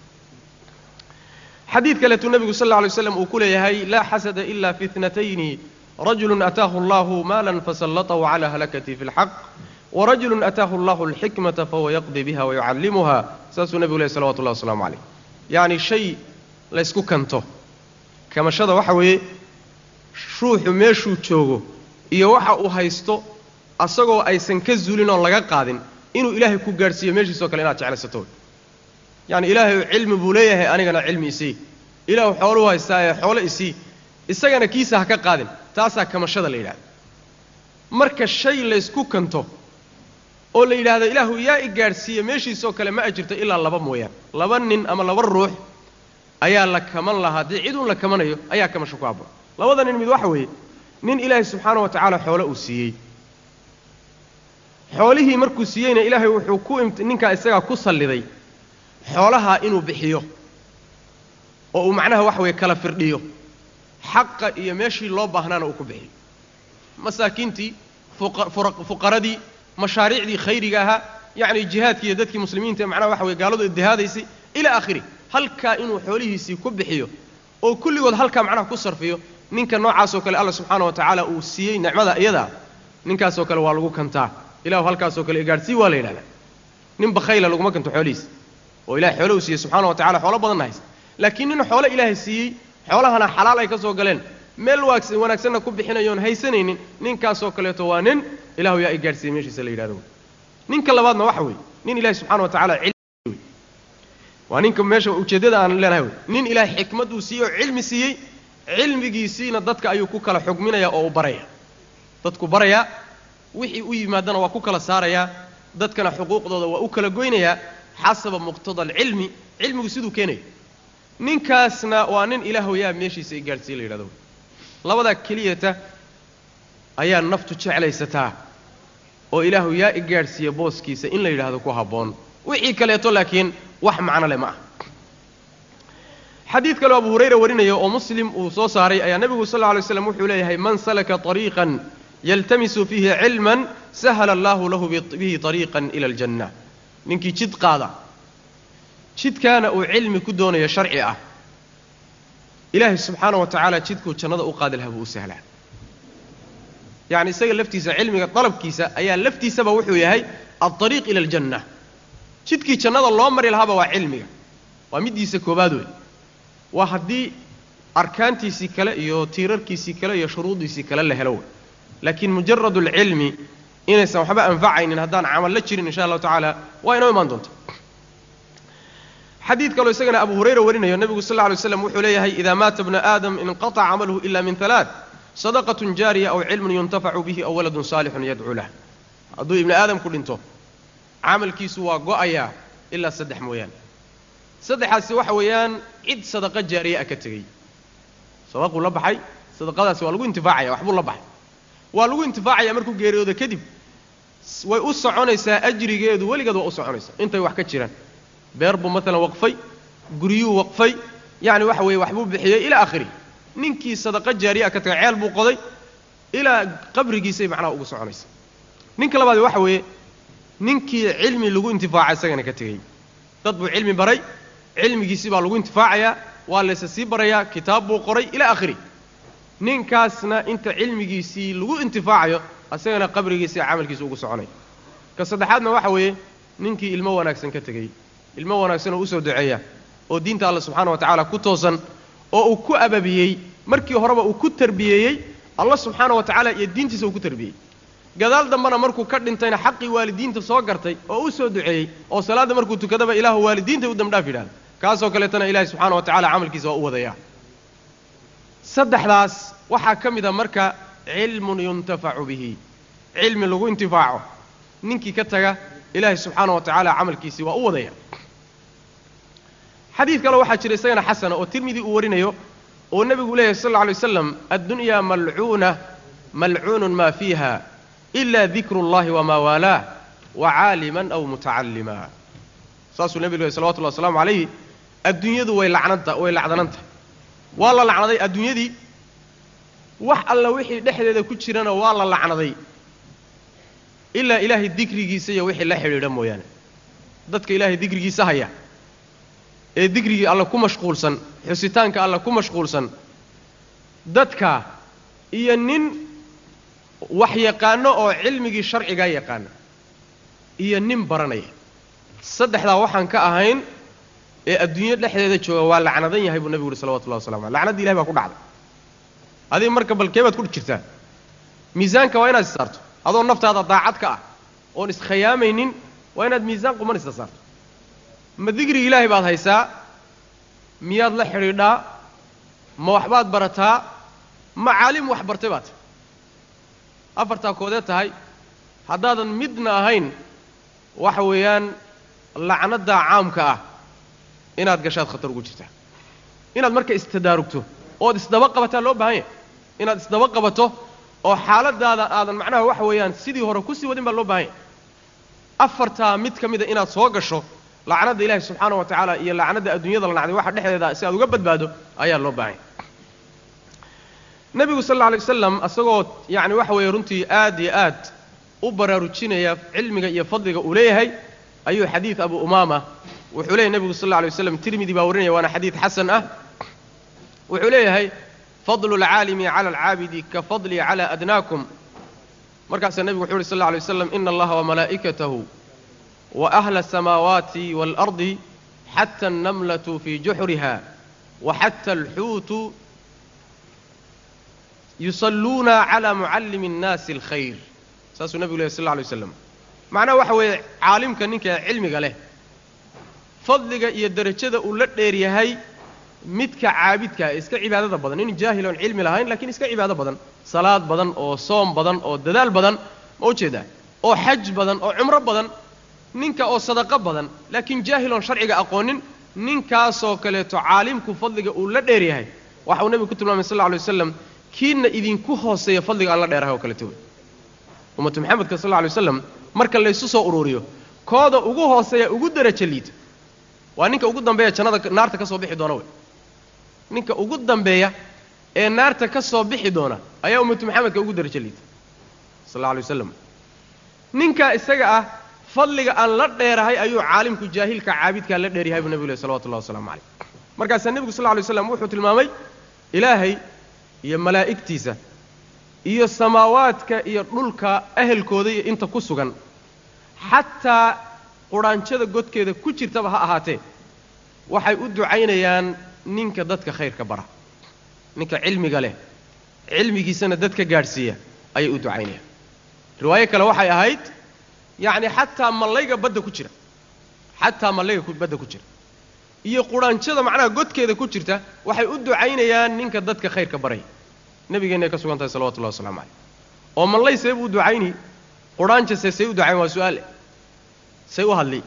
xadiid kaleetuu nebigu sal alla lay slam uu ku leeyahay laa xasada ila fi itnatayni rajulu ataahu allahu maalan fasallatahu cala halakati fi اlxaq warajulu ataahu allahu alxikmata fahuwa yaqdi biha wayucallimuha saasuu nebigu lehy salawatu llahi waslamu calayh yacni shay laysku kanto kamashada waxa weeye ruuxu meeshuu joogo iyo waxa uu haysto asagoo aysan ka zuulin oon laga qaadin inuu ilaahay ku gaadhsiiyo meeshiisoo kale inaad jeclaysato yacni ilaahay cilmi buu leeyahay anigana cilmi isii ilaahu xooluu haystaa ee xoolo isii isagana kiisa ha ka qaadin taasaa kamashada la yidhahda marka shay laysku kanto oo la yidhaahdo ilaahu yaa i gaadhsiiya meeshiisoo kale ma ajirto ilaa laba mooyaan laba nin ama laba ruux ayaa la kaman lahaa dee ciduun la kamanayo ayaa kamasho ku habboon labada nin mid waxa weeye nin ilaahay subxaana wa tacaala xoolo uu siiyey xoolihii markuu siiyeyna ilaahay wuxuu ku ninkaa isagaa ku salliday xoolahaa inuu bixiyo oo uu macnaha waxa weeye kala firdhiyo xaqa iyo meeshii loo baahnaana uu ku bixiyo masaakiintii fuqaradii mashaariicdii khayriga ahaa yacni jihaadkii iyo dadkii muslimiinta ee macnaha waxa weye gaaladu iddihaadaysay ilaa aakhiri halkaa inuu xoolihiisii ku bixiyo oo kulligood halkaa macnaha ku sarfiyo ninka noocaasoo kale alla subxaana wa tacaala uu siiyey nicmada iyadaa ninkaasoo kale waa lagu kantaa ilahu halkaasoo kale igaadhsii waa la yidhahdaa nin bakhayla laguma kanto xoolihiisa oo ilahay xoolo uu siiyey subxana wa tacala xoolo badanna haysta laakiin nin xoolo ilaahay siiyey xoolahana xalaal ay ka soo galeen meel wanaagsanna ku bixinayoon haysanaynin ninkaasoo kaleeto waa nin ilahu yaa i gaadhsiiyey meeshiisa la yidhahdo ninka labaadna waxa weeye nin ilahay subxana wa tacala cilmi waa ninka meesha ujeeddada aan leenahay wey nin ilaahay xikmad uu siiyey oo cilmi siiyey cilmigiisiina dadka ayuu ku kala xugminaya oo u baraya dadku barayaa wixii u yimaadana waa ku kala saarayaa dadkana xuquuqdooda waa u kala goynayaa xasaba muqtada alcilmi cilmigu siduu keenayo ninkaasna waa nin ilaahu yaa meeshiisa i gaadhsiiye la yidhahdo labadaa keliyata ayaa naftu jeclaysataa oo ilaahu yaa i gaadhsiiya booskiisa in la yidhaahdo ku habboon wixii kaleeto laakiin wax macno leh ma ah xadiid kaleo abu hurayra warinaya oo muslim uu soo saaray ayaa nebigu sal lla alay slam wuxuu leeyahay man salaka طariiqan yaltamisu fiihi cilman sahala allahu lahu bihi طariiqan ila aljanna ninkii jid qaada jidkaana uu cilmi ku doonayo sharci ah ilaahay subxaana wa tacaala jidkuu jannada u qaadi lahaa buu u sahlaa yacni isaga laftiisa cilmiga dalabkiisa ayaa laftiisaba wuxuu yahay alطariiq ila aljanna jidkii jannada loo mari lahaaba waa cilmiga waa middiisa koobaad wey waa haddii arkaantiisii kale iyo tiirarkiisii kale iyo shuruudiisii kale la helo wey laakiin mujarad alcilmi inaysan waxba anfacaynin haddaan camal la jirin insha allahu tacaala waa inoo imaan doonta xadiid kaloo isagana abu hurayra warinayo nebigu sal lla alay slam wuxuu leeyahay idaa maata bna aadam inqataca camaluhu ila min halaaث sadaqatun jaariya aw cilmun yuntafacu bihi aw waladun saalixun yadcuu lah hadduu ibni aadamku dhinto camalkiisu waa go'ayaa ilaa saddex mooyaane saddexaasi waxa weeyaan cid sadaqa jaariye ah ka tegey sadaquu la baxay sadaqadaasi waa lagu intifaacaya waxbuu la baxay waa lagu intifaacaya markuu geeriyoodo kadib way u soconaysaa ajrigeedu weligeed waa u soconaysaa intay wax ka jiraan beer buu maalan waqfay guryuu waqfay yacni waxa weeye waxbuu bixiyey ilaa akhiri ninkii sadaqa jaariya ka tagay ceel buu qoday ilaa qabrigiisay macnaha ugu soconaysa ninka labaadi waxa weeye ninkii cilmi lagu intifaaca isagana ka tegey dad buu cilmi baray cilmigiisii baa lagu intifaacayaa waa layse sii barayaa kitaab buu qoray ilaa akhiri ninkaasna inta cilmigiisii lagu intifaacayo isagana qabrigiisii camalkiisa ugu soconay ka saddexaadna waxa weeye ninkii ilmo wanaagsan ka tegey ilmo wanaagsan oo usoo duceeya oo diinta alla subxaana wa tacaala ku toosan oo uu ku ababiyey markii horeba uu ku tarbiyeeyey alla subxaana wa tacaala iyo diintiisa uu ku tarbiyey gadaal dambena markuu ka dhintayna xaqii waalidiinta soo gartay oo u soo duceeyey oo salaadda markuu tukadaba ilaahu waalidiinta u dambdhaaf yidhahda kaasoo kaleetana ilaahi subxaana wa tacala camalkiisa waa u wadaya saddexdaas waxaa ka mid a marka cilmun yuntafacu bihi cilmi lagu intifaaco ninkii ka taga ilaahi subxaana wa tacaala camalkiisii waa u wadaya xadiid kale waxaa jira isagana xasana oo tirmidi uu warinayo oo nebigu leeyahy sal alla alay waslam addunyaa malcuuna malcuunun maa fiiha ila dikru اllahi wamaa waalaah wa caaliman aw mutacallima saasuu nebigu lehy salawatullahi wasalaamu calayhi adduunyadu way lacnanta way lacdanantahay waa la lacnaday adduunyadii wax alla wixii dhexdeeda ku jirana waa la lacnaday ilaa ilaahay dikrigiisa iyo wixii la xidhiidha mooyaane dadka ilaahay dikrigiisa haya ee dikrigii alla ku mashquulsan xusitaanka alla ku mashquulsan dadka iyo nin wax yaqaano oo cilmigii sharcigaa yaqaana iyo nin baranaya saddexdaa waxaan ka ahayn ee adduunyo dhexdeeda jooga waa lacnadan yahay buu nebigu uhi salawatullahi waslamu aleh lacnadda ilahay baa ku dhacday adiga marka balkee baad ku jirtaa miisaanka waa inaad is saarto adoo naftaada daacad ka ah oon iskhayaamaynin waa inaad miisaan quman isa saarto ma digrigi ilaahay baad haysaa miyaad la xidhiidhaa ma waxbaad barataa ma caalim wax bartay baad tahay afartaa koodee tahay haddaadan midna ahayn waxa weeyaan lacnaddaa caamka ah inaad gashaad khatar ugu jirtaa inaad marka istadaarugto ood isdaba qabataa loo baahan yahay inaad isdaba qabato oo xaaladaada aadan macnaha waxa weeyaan sidii hore kusii wadin baa loo baahan yahay afartaa mid ka mida inaad soo gasho lacnadda ilaahi subxaana wa tacaala iyo lacnadda adduunyada la nacday waxa dhexdeeda si aad uga badbaado ayaa loo baahan yahay nebigu sal alla alay wasalam isagoo yacni waxa weeye runtii aad iyo aad u baraarujinaya cilmiga iyo fadliga uu leeyahay ayuu xadiid abu umaama wuxuu leeyahy nebigu sal alla alay waslam tirmidi baa warinaya waana xadiid xasan ah wuxuu leeyahay fadlu alcaalimi cala alcaabidi ka fadlii cala adnaakum markaasaa nebigu wuxu uhi sal alla alay waslam ina allaha wamalaa'ikatahu wa ahla asamaawaati waalardi xata annamlatu fii juxriha wa xata alxuutu yusalluuna cala mucallimi اnnaasi alkhayr saasuu nebigu lehy sal alla alay waslam macnaha waxa weeye caalimka ninka cilmiga leh fadliga iyo derajada uu la dheer yahay midka caabidkaa ee iska cibaadada badan nin jaahil oon cilmi lahayn lakiin iska cibaado badan salaad badan oo soom badan oo dadaal badan ma ujeedaa oo xaj badan oo cumro badan ninka oo sadaqo badan laakiin jaahil oon sharciga aqoonin ninkaasoo kaleeto caalimku fadliga uu la dheer yahay waxa uu nebigu ku tilmaamay sal lla alay waslam kiina idinku hooseeya fadliga aan la dheerahay oo kaleeto wey ummatu maxamedka sal alla alay waslam marka laysu soo ururiyo kooda ugu hooseeya ugu derajo liita waa ninka ugu dambeeya jannada naarta ka soo bixi doona wey ninka ugu dambeeya ee naarta ka soo bixi doona ayaa ummatu maxamedka ugu derajo liita sal alla alay waslam ninkaa isaga ah fadliga aan la dheerahay ayuu caalimku jaahilka caabidkaa la dheeryahay buu nebigu leh salawatullahi waslamu calayh markaasaa nebigu sal lla alay waslam wuxuu tilmaamay ilaahay iyo malaa'igtiisa iyo samaawaadka iyo dhulka ahelkooda iyo inta ku sugan xataa qudhaanjada godkeeda ku jirtaba ha ahaatee waxay u ducaynayaan ninka dadka khayrka bara ninka cilmiga leh cilmigiisana dadka gaadhsiiya ayay u ducaynayaan riwaayo kale waxay ahayd yacni xataa mallayga badda ku jira xataa mallayga badda ku jira iyo qudhaanjada macnaha godkeeda ku jirta waxay u ducaynayaan ninka dadka khayrka baraya nabigeennaay ka sugan tahay salawatullahi waslamu calayh oo mallay see buu u ducayni qudhaanjase say u ducayn waa su-aale say u hadli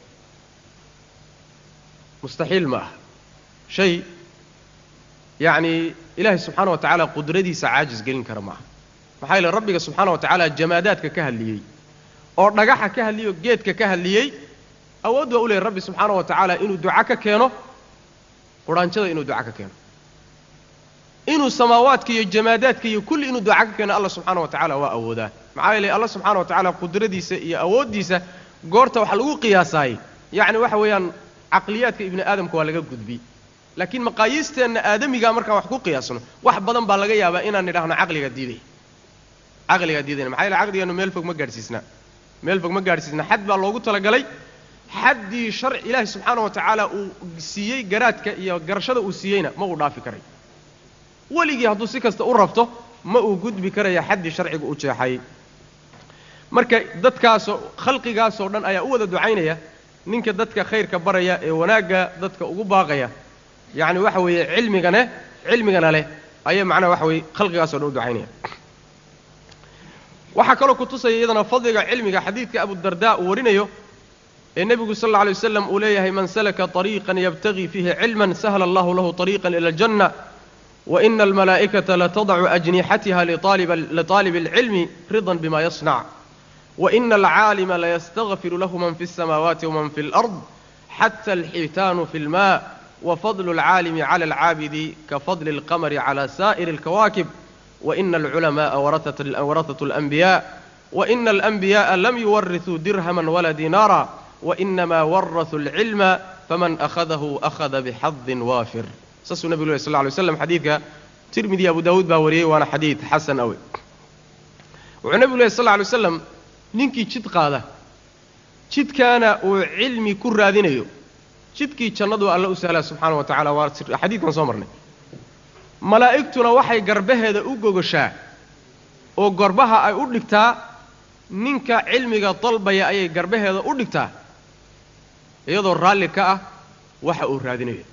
mustaxiil ma aha shay yacni ilaahay subxaana wa tacaala qudradiisa caajis gelin kara maaha maxaa yeele rabbiga subxaana wa tacaala jamaadaadka ka hadliyey oo dhagaxa ka hadliyey oo geedka ka hadliyey awood waa u leehay rabbi subxaana wa tacaala inuu duca ka keeno quraanjada inuu duca ka keeno inuu samaawaadka iyo jamaadaadka iyo kulli inuu duca ka keeno allah subxaana wa tacala waa awoodaa maxaa yeelay allah subxaana wa tacaala qudradiisa iyo awooddiisa goorta waxa lagu qiyaasaayey yacni waxa weeyaan caqliyaadka ibni aadamka waa laga gudbi laakiin maqaayiisteenna aadamigaa markaan wax ku qiyaasno wax badan baa laga yaabaa inaan nidhaahno caqliga diiday caqligaa diidayna maxaa yeele caqligeenu meel fog ma gaadhsiisna meel fog ma gaadhsiisna xad baa loogu talagalay xaddii sharci ilaahi subxaana wa tacaala uu siiyey garaadka iyo garashada uu siiyeyna ma uu dhaafi karay weligii hadduu si kasta u rabto ma uu gudbi karaya xaddii sharciga u jeexay marka dadkaasoo khalqigaasoo dhan ayaa u wada ducaynaya ninka dadka khayrka baraya ee wanaagga dadka ugu baaqaya yacni waxa weeye cilmigane cilmigana leh ayay macnaha waxa weeye khalqigaasoo dhan u ducaynaya waxaa kaloo ku tusaya iyadana fadliga cilmiga xadiidka abudardaa uu warinayo ee nebigu sal alla alay waslam uu leeyahay man salaka طariiqan yabtagii fiihi cilman sahla allahu lahu طariiqan ila aljanna waina almalaa'ikata latadacu ajnixatiha liطaalib اlcilmi ridan bima yasnac waina alcaalima layastagfiru lahu man fi الsamaawaati waman fi اlأrض xata alxiitaanu fi اlma wafadlu اlcaalimi clى اlcaabidi kafadli اlqamri clى sa'ir اlkawaakib waina alculamaءa warahaة اlanbiyaء waina alanbiyaءa lam yuwarisuu dirhama wala dinaara wainama warasuu اlcilma faman akhadahu akhada bixadin waafir saasuu nebigu leh sal lla alay slam xadiidka tirmidi abu daawuud baa wariyey waana xadiid xasan awe wuxuu nebigu lehy sal lla alay waslam ninkii jid qaada jidkaana uu cilmi ku raadinayo jidkii jannadu alla u sahlaa subxaana wa tacala waa xadiidkan soo marnay malaa'igtuna waxay garbaheeda u gogoshaa oo gorbaha ay u dhigtaa ninka cilmiga dalbaya ayay garbaheeda u dhigtaa iyadoo raalli ka ah waxa uu raadinayo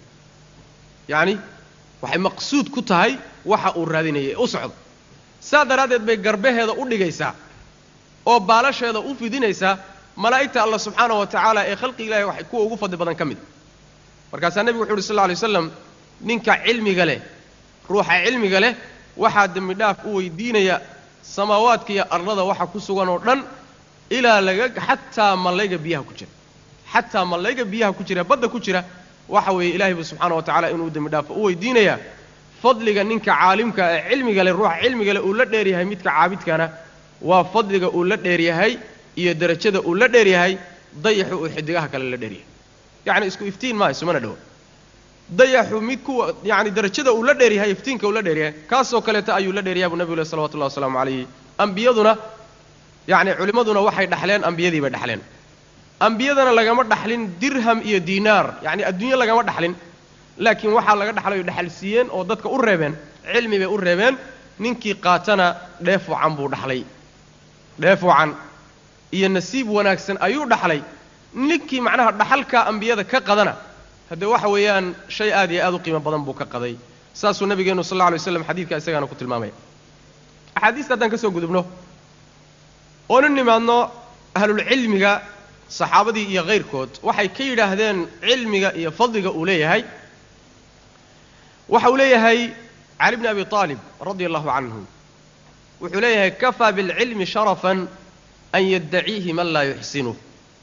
yacni waxay maqsuud ku tahay waxa uu raadinayay u socdo saa daraaddeed bay garbaheeda u dhigaysaa oo baalasheeda u fidinaysaa malaa'igta allah subxaana wa tacaala ee khalqi ilahi waxay kuwa ugu fadli badan ka mid markaasaa nebigu wuxu uhi sal lla alay waslam ninka cilmiga leh ruuxa cilmiga leh waxaa dembi dhaaf u weydiinaya samaawaadka iyo arlada waxa ku sugan oo dhan ilaa laga xataa mallayga biyaha ku jira xataa mallayga biyaha ku jira badda ku jira waxa weeye ilaahay bu subxaana wa tacala inuu dembi dhaafo u weydiinayaa fadliga ninka caalimka ee cilmiga leh ruuxa cilmiga leh uu la dheer yahay midka caabidkana waa fadliga uu la dheer yahay iyo derajada uu la dheer yahay dayaxu uu xidigaha kale la dheer yahay yacni isku iftiin maaha isumana dhowo dayaxu mid kuwa yacni derajada uu la dheer yahay iftiinka uu la dheer yahay kaasoo kaleeta ayuu la dheer yahay buu nebigu leh salawatullahi wasalaamu calayhi ambiyaduna yacni culimmaduna waxay dhaxleen ambiyadii bay dhaxleen ambiyadana lagama dhaxlin dirham iyo diinaar yacni adduunyo lagama dhaxlin laakiin waxaa laga dhaxlayo dhaxal siiyeen oo dadka u reebeen cilmi bay u reebeen ninkii qaatana dheef wacan buu dhaxlay dheef wacan iyo nasiib wanaagsan ayuu dhaxlay ninkii macnaha dhaxalkaa ambiyada ka qadana haddee waxa weeyaan shay aad iyo aad u qiimo badan buu ka qaday saasuu nabigeenu sal alla alay waslam xadiidka isagaana ku tilmaamaya axaadiista haddaan ka soo gudubno oonu nimaadno ahlulcilmiga saxaabadii iyo kayrkood waxay ka yidhaahdeen cilmiga iyo fadliga uu leeyahay waxa uu leeyahay cali bni abi aalib radia allahu canhu wuxuu leeyahay kafaa bilcilmi sharafan an yaddaciihi man laa yuxsinuh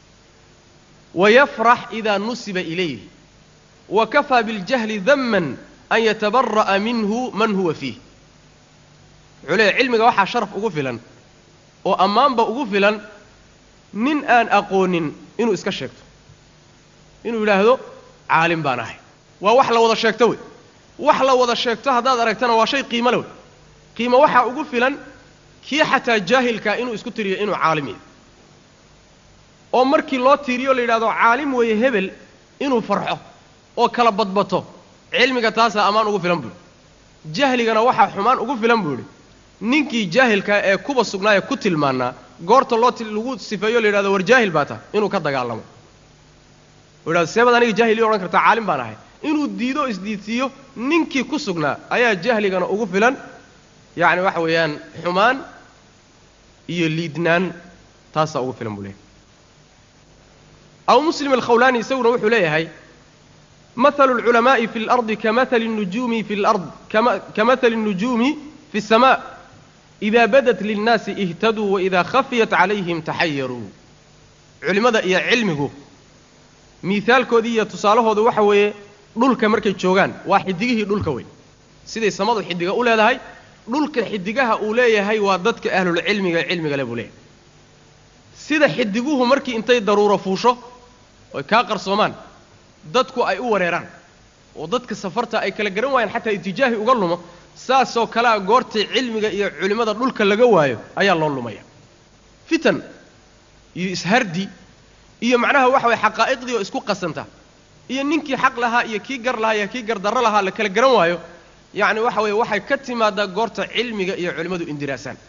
wayafrax ida nusiba ilayh wa kafaa biاljahli daman an yatabara'a minhu man huwa fiih wuxuu leeyahay cilmiga waxaa sharaf ugu filan oo ammaanba ugu filan nin aan aqoonin inuu iska sheegto inuu yidhaahdo caalim baan ahay waa wax la wada sheegto wey wax la wada sheegto haddaad aragtana waa shay qiimo le wey qiimo waxaa ugu filan kii xataa jaahilkaa inuu isku tiriyo inuu caalim yahay oo markii loo tiiriyo la yidhahdo caalim weeye hebel inuu farxo oo kala badbato cilmiga taasaa ammaan ugu filan buu yidhi jahligana waxaa xumaan ugu filan buu yidhi ninkii jaahilkaa ee kuba sugnaa ee ku tilmaannaa goorta loo lagu sifeeyo la yidhahdo war jaahil baa tahay inuu ka dagaalamo u yidhahdo seebaad aniga jaahil ii odhan kartaa caalim baan ahay inuu diido o isdiidsiiyo ninkii ku sugnaa ayaa jahligana ugu filan yacni waxa weeyaan xumaan iyo liidnaan taasaa ugu filan buu leeyahay abu muslim alkhawlaani isaguna wuxuu leeyahay mahalu alculamaa'i fi اlardi kamahali الnujuumi fi lard kamahali الnujuumi fi الsama ida badat linnaasi ihtaduu waida khafiyat calayhim taxayaruu culimmada iyo cilmigu miihaalkoodii iyo tusaalahoodu waxa weeye dhulka markay joogaan waa xidigihii dhulka wey siday samadu xidiga u leedahay dhulka xidigaha uu leeyahay waa dadka ahlulcilmiga cilmiga le buu leeyahay sida xidiguhu markii intay daruuro fuusho oy kaa qarsoomaan dadku ay u wareeraan oo dadka safarta ay kala garan waayaan xataa itijaahi uga lumo saasoo kalea goortii cilmiga iyo culimmada dhulka laga waayo ayaa loo lumaya fitan iyo ishardi iyo macnaha waxa waye xaqaa'iqdii oo isku qasanta iyo ninkii xaq lahaa iyo kii gar lahaa iyo kii gardarro lahaa la kala garan waayo yacni waxa weeye waxay ka timaadaa goorta cilmiga iyo culimmadu indiraasaan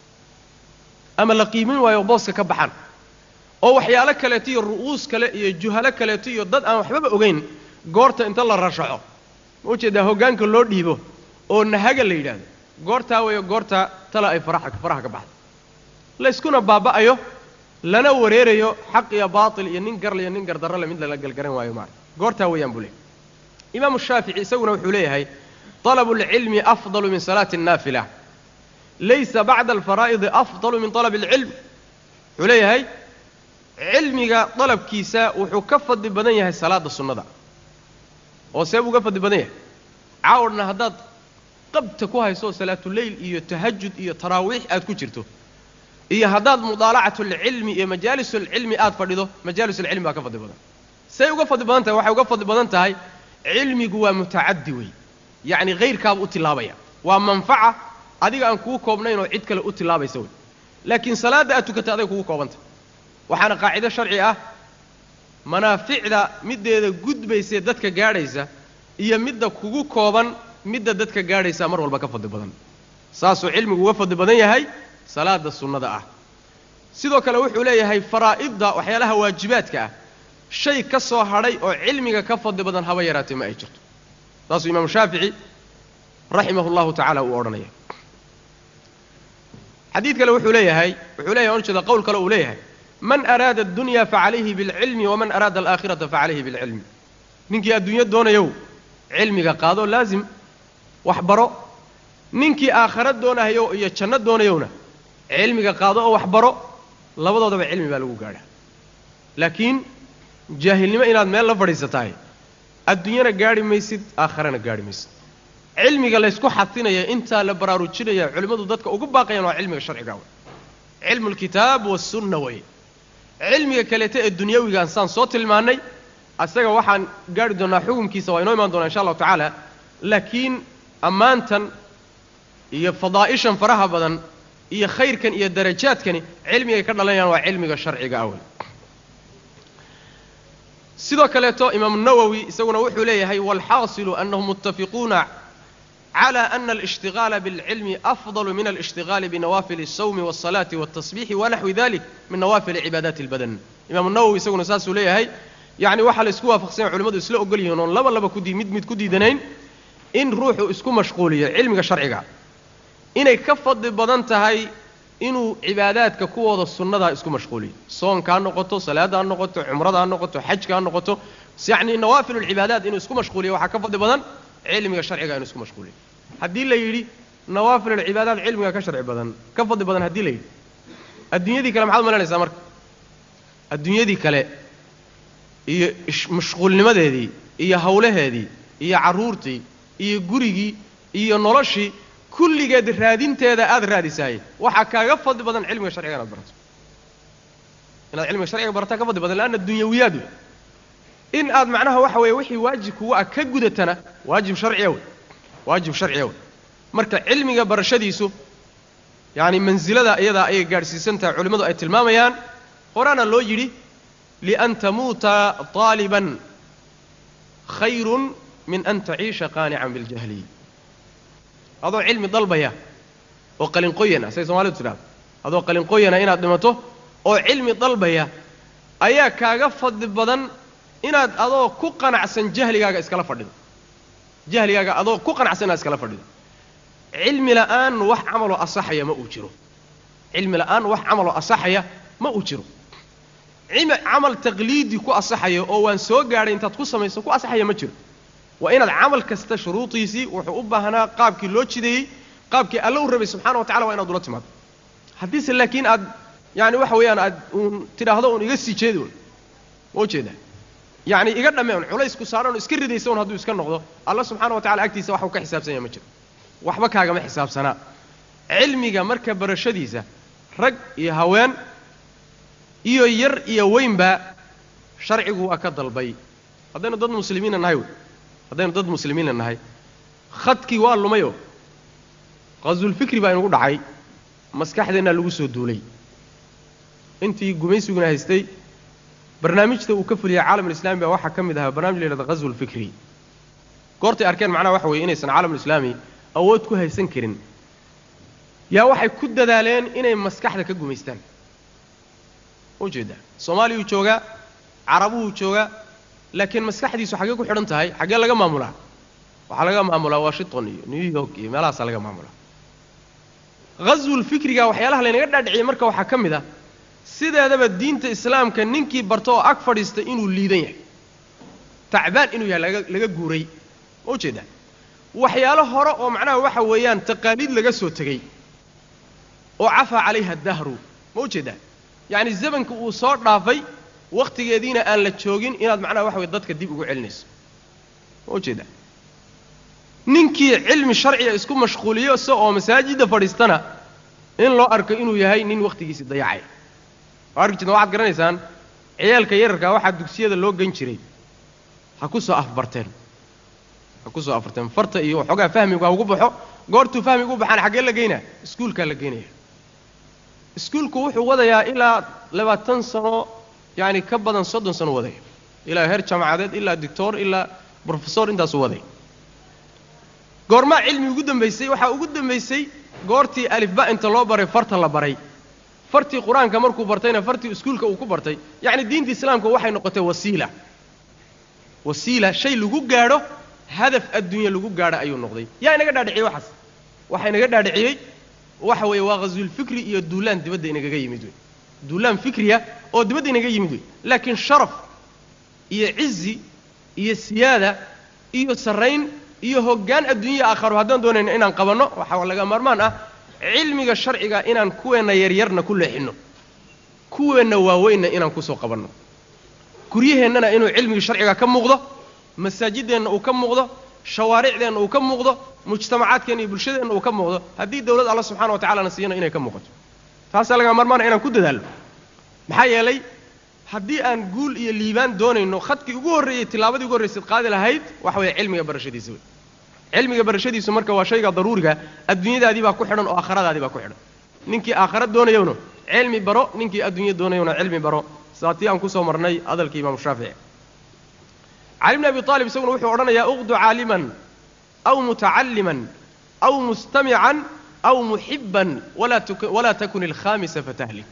ama la qiimin waayo booska ka baxaan oo waxyaalo kaleeto iyo ru'uus kale iyo juhalo kaleeto iyo dad aan waxbaba ogayn goorta inta la rashaco ma ujeedaa hoggaanka loo dhiibo oo nahaga la yidhaahdo goortaa weeyo goorta tala ay faraha faraha ka baxdo layskuna baaba'ayo lana wareerayo xaq iyo baatil iyo nin garle iyo nin gardarrole mid lala galgaran waayo maarka goortaa weeyaan buu leeyahy imaamu shaafici isaguna wuxuu leeyahay طalabu اlcilmi afdalu min salaati الnaafila laysa bacda alfaraa'idi afdalu min طalab اlcilm wuxuu leeyahay cilmiga dalabkiisa wuxuu ka fadli badan yahay salaada sunnada oo see buu uga fadli badan yahay caawdhna haddaad qabta ku hayso salaatuleyl iyo tahajud iyo taraawiix aad ku jirto iyo haddaad mudaalacatulcilmi iyo majaalisulcilmi aad fadhido majaalisulcilmi baa ka fadli badan say uga fadli badan tahay waxay uga fadli badan tahay cilmigu waa mutacaddi wey yacni hayrkaaba u tillaabaya waa manfaca adiga aan kuu koobnayn oo cid kale u tillaabaysa wey laakiin salaadda aad tukata aday kugu koobantah waxaana qaacido sharci ah manaaficda middeeda gudbaysee dadka gaadhaysa iyo midda kugu kooban midda dadka gaadhaysaa mar walba ka fadli badan saasuu cilmigu uga fadli badan yahay salaada sunnada ah sidoo kale wuxuu leeyahay faraa'idda waxyaalaha waajibaadka ah shay ka soo hadhay oo cilmiga ka fadli badan haba yaraatee ma ay jirto saasuu imaamu shaafici raximahu llahu tacala uu odhanaya xadiid kale wuxuu leeyahay wuxuu leeyahay on jeeda qowl kale uu leeyahay man araada addunya facalayhi bilcilmi waman araada alaakhirata facalayhi bilcilmi ninkii adduunyo doonayow cilmiga qaado laazim wax baro ninkii aakhara doonahayo iyo janno doonayowna cilmiga qaado oo wax baro labadoodaba cilmi baa lagu gaadhaa laakiin jaahilnimo inaad meel la fadhiisatahay adduunyana gaadhi maysid aakharana gaadhi maysid cilmiga laysku xatinaya intaa la baraarujinaya culimmadu dadka ugu baaqayaan waa cilmiga sharciga wey cilmu lkitaab wasunna wey cilmiga kaleeta ee dunyawigaan saan soo tilmaannay asaga waxaan gaadhi doonnaa xukumkiisa waa inoo imaan doonaa insha allahu tacaala laakiin ammaantan iyo fadaa'ishan faraha badan iyo khayrkan iyo darajaadkani cilmigay ka dhalanayaan waa cilmiga sharciga ah wey sidoo kaleeto imaamu nawowi isaguna wuxuu leeyahay waalxaasilu annahum muttafiquuna cala ana alishtigaala bilcilmi afdalu min alishtigaali binawaafili الsawmi wالsalaati wالtasbiixi wanaxwi dalik min nawaafili cibaadaati اlbadan imaamu nawowi isaguna saasuu leeyahay yacni waxaa la isku waafaqsanya culimmadu isla ogol yihiin oon laba laba kudi mid mid ku diidanayn in ruuxu isku mashquuliyo cilmiga sharciga inay ka fadli badan tahay inuu cibaadaadka kuwooda sunnadaa isku mashquuliyo soonka ha noqoto salaada ha noqoto cumrada ha noqoto xajka ha noqoto yacni nawaafil lcibaadaat inuu isku mashquuliyo waxaa ka fadli badan cilmiga sharciga inuu isku mashquuliyo haddii la yidhi nawaafil alcibaadaat cilmiga ka sharci badan ka fadli badan haddii la yidhi adduunyadii kale maxaad malanaysaa marka adduunyadii kale iyo mashquulnimadeedii iyo hawlaheedii iyo carruurtii iyo gurigii iyo noloshii kulligeed raadinteeda aad raadisaayey waxaa kaaga fadli badan cilmiga sharciga inaad barato inaad cilmiga sharciga barataa ka fadli badan leanna dunyawiyaad wey in aad macnaha waxa weeye wixii waajib kugu ah ka gudatana waajib sharciya wey waajib sharciya wey marka cilmiga barashadiisu yacani mansilada iyadaa ayay gaadhsiisan tahay culimmadu ay tilmaamayaan horaana loo yidhi lian tamuuta طaaliban khayrun min an taciisha qaanican biاljahli adoo cilmi dalbaya oo qalinqoyan ah say soomalidu tidhahdo adoo qalinqoyana inaad dhimato oo cilmi dalbaya ayaa kaaga fadli badan inaad adoo ku qanacsan jahligaaga iskala fadhido jahligaaga adoo ku qanacsan inaad iskala fadhido cilmi la'aan wax camaloo asaxaya ma uu jiro cilmi la'aan wax camaloo asaxaya ma uu jiro camal taqliidi ku asaxaya oo waan soo gaadhay intaad ku samayso ku asaxaya ma jiro waa inaad camal kasta shuruudiisii wuxuu u baahnaa qaabkii loo jideeyey qaabkii alla u rabay subxana wa tacala waa inaad ula timaado haddiise laakiin aad yani waxa weeyaan aad uun tidhaahdo uun iga sii jeedi un ma ujeedaa yacni iga dhamme un culaysku saaran oo iska ridaysa un hadduu iska noqdo alla subxaana wa tacala agtiisa waxuu ka xisaabsan yahay ma jiro waxba kaagama xisaabsanaa cilmiga marka barashadiisa rag iyo haween iyo yar iyo weynba sharcigu waa ka dalbay haddaynu dad muslimiina nahay wey haddaynu dad muslimiina nahay khadkii waa lumayoo qaswulfikri baa inugu dhacay maskaxdeennaa lagu soo duulay intii gumaysiguna haystay barnaamijta uu ka fuliyay caalamulislami baa waxaa ka mid ahaa barnamij la yhahda qaswulfikri goortay arkeen macnaha waxa weeye inaysan caalamulislaami awood ku haysan karin yaa waxay ku dadaaleen inay maskaxda ka gumaystaan ujeeddaa soomaaliyuu joogaa carabuhuu joogaa laakiin maskaxdiisu xaggee ku xidhan tahay xaggee laga maamulaa waxaa laga maamulaa washington iyo new york iyo meelahaasaa laga maamulaa ghaswulfikriga waxyaalaha laynaga dhaadhiciyey marka waxaa ka mid ah sideedaba diinta islaamka ninkii barto oo ag fadhiista inuu liidan yahay tacbaan inuu yahay laga laga guuray ma ujeedaa waxyaalo hore oo macnaha waxa weeyaan taqaaliid laga soo tegey oo cafaa calayha dahru ma ujeedaa yacni zamanka uu soo dhaafay wakhtigeediina aan la joogin inaad macnaha waxa weye dadka dib ugu celinayso ma ujeedaa ninkii cilmi sharciga isku mashquuliyo se oo masaajidda fadhiistana in loo arko inuu yahay nin wakhtigiisii dayacay waa arki jirta waxaad garanaysaan ciyaalka yararkaa waxaa dugsiyada loo gen jiray ha ku soo afbarteen ha ku soo afbarteen farta iyo waxoogaa fahmigu ha ugu baxo goortuu fahmigu u baxaan xaggee la geynaa iskuulkaa la geynaya iskuulku wuxuu wadayaa ilaa labaatan sano yacani ka badan soddon sano wadaya ilaa heer jaamacadeed ilaa doctor ilaa brofesor intaasuu wadaya goormaa cilmi ugu dambaysay waxaa ugu dambaysay goortii alifba inta loo baray farta la baray fartii qur-aanka markuu bartayna fartii iskuulka uu ku bartay yacni diinta islaamka waxay noqotay wasiila wasiila shay lagu gaadho hadaf adduunya lagu gaadho ayuu noqday yaa inaga dhaadhiciyey waxaas waxaa inaga dhaadhiciyey waxa weeye waa ghaswulfikri iyo duulaan dibadda inagaga yimid wey duulaan fikriya oo dibadda inaga yimid wey laakiin sharaf iyo cizi iyo siyaada iyo sarrayn iyo hoggaan adduunya aakharo haddaan doonayno inaan qabanno waxaa laga maarmaan ah cilmiga sharciga inaan kuweenna yaryarna ku leexinno kuweenna waaweynna inaan kusoo qabanno guryaheennana inuu cilmiga sharciga ka muuqdo masaajideenna uu ka muuqdo shawaaricdeenna uu ka muuqdo mujtamacaadkeenna iyo bulshadeenna uu ka muuqdo haddii dawlad alla subxana wa tacalana siiyana inay ka muuqato taasaa laga maarmaana inaan ku dadaalno maxaa yeelay haddii aan guul iyo liibaan doonayno khadkii ugu horreeyey tillaabadii ugu horraysayd qaadi lahayd waxa weeye cilmiga barashadiisa wey cilmiga barashadiisu marka waa shayga daruuriga adduunyadaadii baa ku xidhan oo aakhiradaadii baa ku xidhan ninkii aakhara doonayowna cilmi baro ninkii adduunya doonayowna cilmi baro saatii aan kusoo marnay hadalkii imaamu shaafici cali bni abi aalib isaguna wuxuu odhanayaa uqdu caaliman aw mutacalliman aw mustamican aw muxiban walaa takun ilkhaamisa fatahlik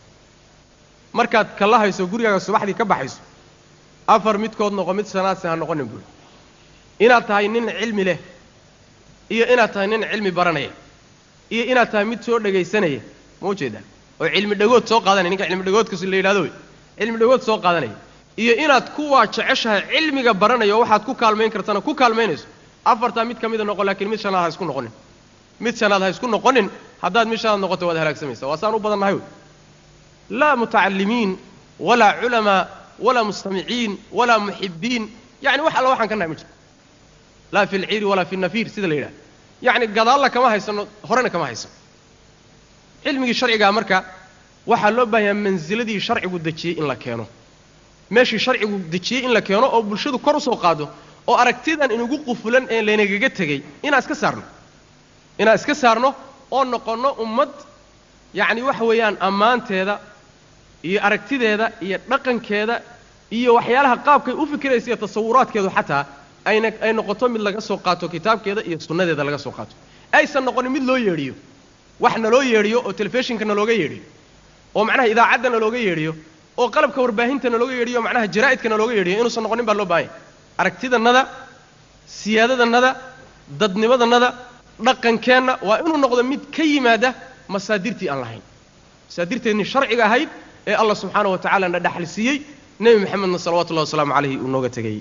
markaad kala hayso gurigaaga subaxdii ka baxayso afar midkood noqo mid sanaadse ha noqonin buuri inaad tahay nin cilmi leh iyo inaad tahay nin cilmi baranaya iyo inaad tahay mid soo dhegaysanaya ma ujeedaa oo cilmi dhagood soo qaadanaya ninka cilmi dhagoodkas la yidhahdo wey cilmi dhagood soo qaadanaya iyo inaad kuwaa jeceshahay cilmiga baranaya oo waxaad ku kaalmayn kartana ku kaalmaynayso afartaa mid ka mida noqo laakiin mid shanaad ha isku noqonin mid shanaad ha isku noqonin haddaad mid shanaad noqoto waad halaagsamaysa waa saan u badan nahay wey laa mutacallimiin walaa culamaa walaa mustamiciin walaa muxibiin yani wax alla waxaan ka nahay ma jirto laa fi lciiri walaa fi nafiir sida la yidhaha yacni gadaalla kama haysano horena kama haysano cilmigii sharcigaa marka waxaa loo baahanyaa mansiladii sharcigu dejiyey in la keeno meeshii sharcigu dejiyey in la keeno oo bulshadu kor usoo qaado oo aragtidan inugu qufulan ee laynagaga tegey inaan iska saarno inaan iska saarno oo noqonno ummad yacni waxa weeyaan ammaanteeda iyo aragtideeda iyo dhaqankeeda iyo waxyaalaha qaabkay u fikiraysa iyo tasawuraadkeedu xataa ayna ay noqoto mid laga soo qaato kitaabkeeda iyo sunnadeeda laga soo qaato aysan noqonin mid loo yeedhiyo wax naloo yeedhiyo oo telefishinka nalooga yeedhiyo oo macnaha idaacadda nalooga yeedhiyo oo qalabka warbaahinta nalooga yeedhiyo o macnaha jaraa'idka nalooga yeedhiyo inuusan noqonin baa loo baahanya aragtidannada siyaadadannada dadnimadannada dhaqankeenna waa inuu noqdo mid ka yimaada masaadirtii aan lahayn masaadirteennii sharciga ahayd ee allah subxaana wa tacala na dhaxal siiyey nebi maxamedna salawatullahi wasalaamu calayhi uu nooga tegayey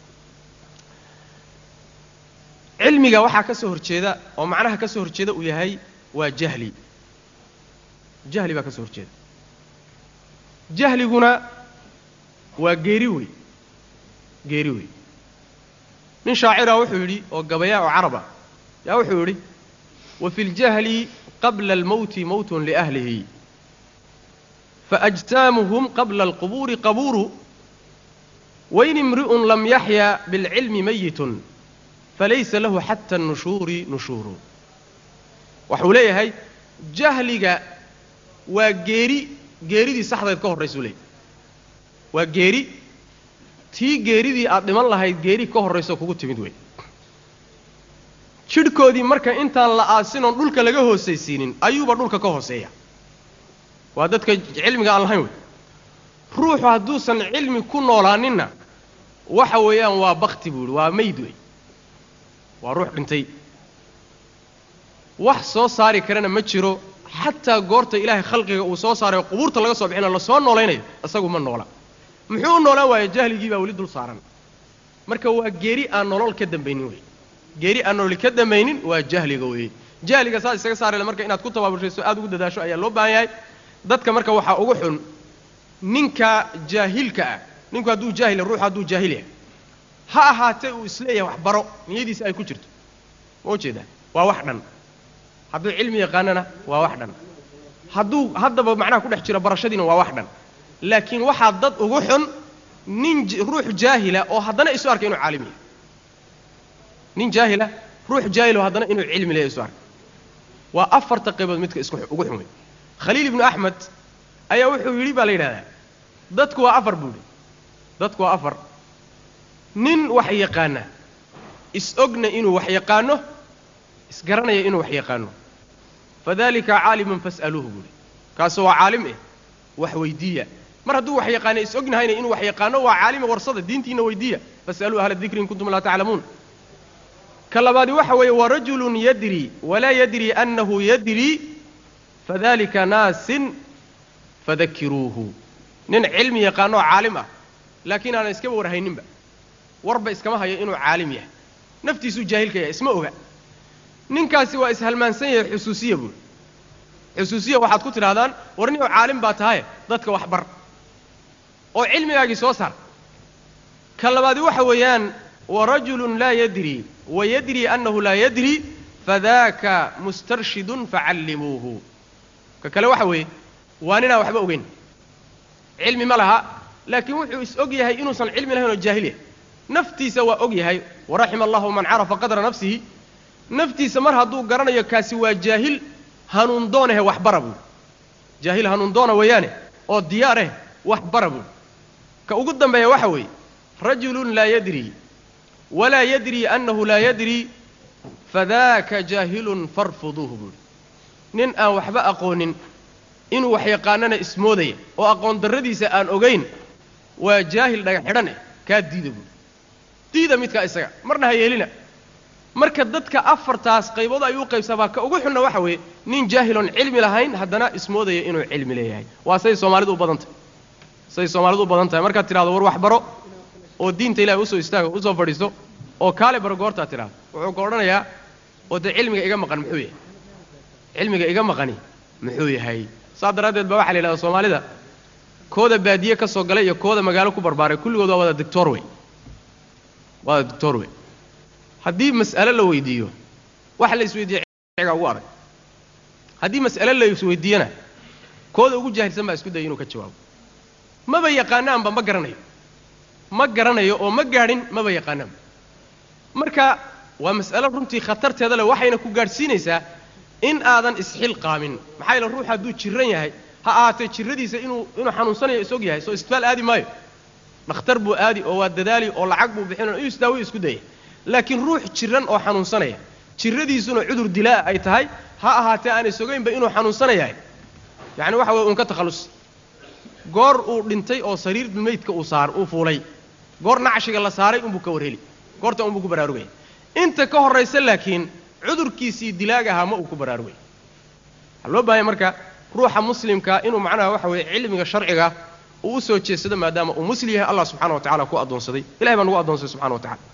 cilmiga waxaa ka soo horjeeda oo macnaha ka soo horjeeda uu yahay waa jahli jahli baa ka soo horjeeda jahliguna waa geeri wey geeri wey nin shaacira wuxuu yidhi oo gabayaa oo caraba yaa wuxuu yidhi wa fi ljahli qabla almowti mowtun liahlihi faajsaamuhum qabla alqubuuri qabuuru wain imri'un lam yaxya bilcilmi mayitun falaysa lahu xata annushuuri nushuuru waxuu leeyahay jahliga waa geeri geeridii saxdayd ka horraysuu leeyahy waa geeri tii geeridii aad dhiman lahayd geeri ka horrayso kugu timid wey jidhkoodii marka intaan la aasinoon dhulka laga hoosaysiinin ayuuba dhulka ka hooseeya waa dadka cilmiga aan lahayn wey ruuxu hadduusan cilmi ku noolaaninna waxa weeyaan waa bakti buu yidhi waa mayd wey waa ruux dhintay wax soo saari karana ma jiro xataa goorta ilaahay khalqiga uu soo saarayo qubuurta laga soo bixinayo lasoo noolaynayo isagu ma noola muxuu u noolaan waaya jahligii baa weli dul saaran marka waa geeri aan nolol ka dambaynin wey geeri aan nolol ka dambaynin waa jahliga weeye jahliga saas isaga saarayla marka inaad ku tabaabushayso aad ugu dadaasho ayaa loo baahan yahay dadka marka waxaa ugu xun ninka jaahilka ah ninku hadduu jaahil ruuxu hadduu jaahil yahay ha ahaatee uu isleeyahay wax baro niyadiisa ay ku jirto ma ujeedaa waa wax dhan hadduu cilmi yaqaanana waa wax dhan hadduu haddaba macnaha ku dhex jiro barashadiina waa wax dhan laakiin waxaa dad ugu xun nin ruux jaahila oo haddana isu arkay inuu caalim yahay nin jaahila ruux jaahilo haddana inuu cilmi leeyahay isu arkay waa afarta qaybood midka isku ugu xun wey khaliil ibnu axmed ayaa wuxuu yidhi baa la yidhahdaa dadku waa afar buu yidhi dadku waa afar nin wax yaqaana is-ogna inuu wax yaqaano isgaranaya inuu wax yaqaano fadalika caalimun fas'aluuhu buuhi kaasu waa caalim eh wax weydiiya mar hadduu wax yaqaana is-ognahayna inuu wax yaqaano waa caalime warsada diintiina weydiiya fas'aluu ahla dikri in kuntum laa taclamuun ka labaadi waxa weeye warajulun yadri walaa yadri annahu yadri fadalika naasin fadakiruuhu nin cilmi yaqaanoo caalim ah laakiin aanan iskaba warhayninba warba iskama hayo inuu caalim yahay naftiisuu jaahilka yahay isma oga ninkaasi waa ishalmaansan yahay xusuusiya buuri xusuusiya waxaad ku tidhahdaan war nin oo caalim baa tahaye dadka wax bar oo cilmigaagii soo saar ka labaadi waxa weeyaan warajulun laa yadri wa yadri annahu laa yadri fadaaka mustarshidun facallimuuhu ka kale waxa weeye waa ninaan waxba ogeyn cilmi ma laha laakiin wuxuu is og yahay inuusan cilmi lahayn oo jaahil yahay naftiisa waa og yahay waraxima allahu man carafa qadra nafsihi naftiisa mar hadduu garanayo kaasi waa jaahil hanuun doonahe wax bara buuri jaahil hanuun doona weeyaane oo diyaareh wax bara buuri ka ugu dambeeya waxa weeye rajulun laa yadri walaa yadri annahu laa yadri fadaaka jaahilun farfuduuhu buuri nin aan waxba aqoonin inuu wax yaqaanana ismoodaya oo aqoon darradiisa aan ogayn waa jaahil dhaga xidhan eh kaa diida buuri diida midkaa isaga marna ha yeelina marka dadka afartaas qaybood ayuu qaybsamaa ka ugu xunna waxa weeye nin jaahiloon cilmi lahayn haddana ismoodaya inuu cilmi leeyahay waa say soomaalidu u badan tahay say soomaalidu u badan tahay markaad tidhahdo war wax baro oo diinta ilahay usoo istaago usoo fadhiisto oo kaale baro goortaad tidhahdo wuxuu ka odhanayaa oo dee cilmiga iga maqan muxuu yahay cilmiga iga maqani muxuu yahay saas daraaddeed baa waxa la yidhahda soomaalida kooda baadiye ka soo galay iyo kooda magaalo ku barbaaray kulligood waa wada doctor wey wada doctor wey haddii mas'ale la weydiiyo waxa la isweydiiya ga ugu adag haddii mas'ale la isweydiiyana kooda ugu jaahilsan baa isku daya inuu ka jawaabo maba yaqaanaanba ma garanayo ma garanayo oo ma gaadhin maba yaqaanaanba marka waa mas'alo runtii khatarteeda leh waxayna ku gaadhsiinaysaa in aadan isxilqaamin maxaa yeele ruux hadduu jiran yahay ha ahaatee jirradiisa inuu inuu xanuunsanayo is og yahay soo isbitaal aadi maayo dhakhtar buu aadi oo waa dadaali oo lacag buu bixin inuu isdaawiyo isku daya laakiin ruux jiran oo xanuunsanaya jirradiisuna cudur dilaa ay tahay ha ahaatee aan isogaynba inuu xanuunsanayahay yacni waxa weye uun ka takhallusi goor uu dhintay oo sariir maydka uu saar uu fuulay goor nacshiga la saaray unbuu ka warheli goorta unbuu ku baraarugaya inta ka horraysa laakiin cudurkiisii dilaagahaa ma uu ku baraarugay waxaa loo baahanya marka ruuxa muslimka inuu macnaha waxa weeye cilmiga sharciga uu u soo jeedsado maadaama uu muslim yahay allah subxana wa tacala ku addoonsaday ilahay baa nagu addoonsaday subxana wa tacala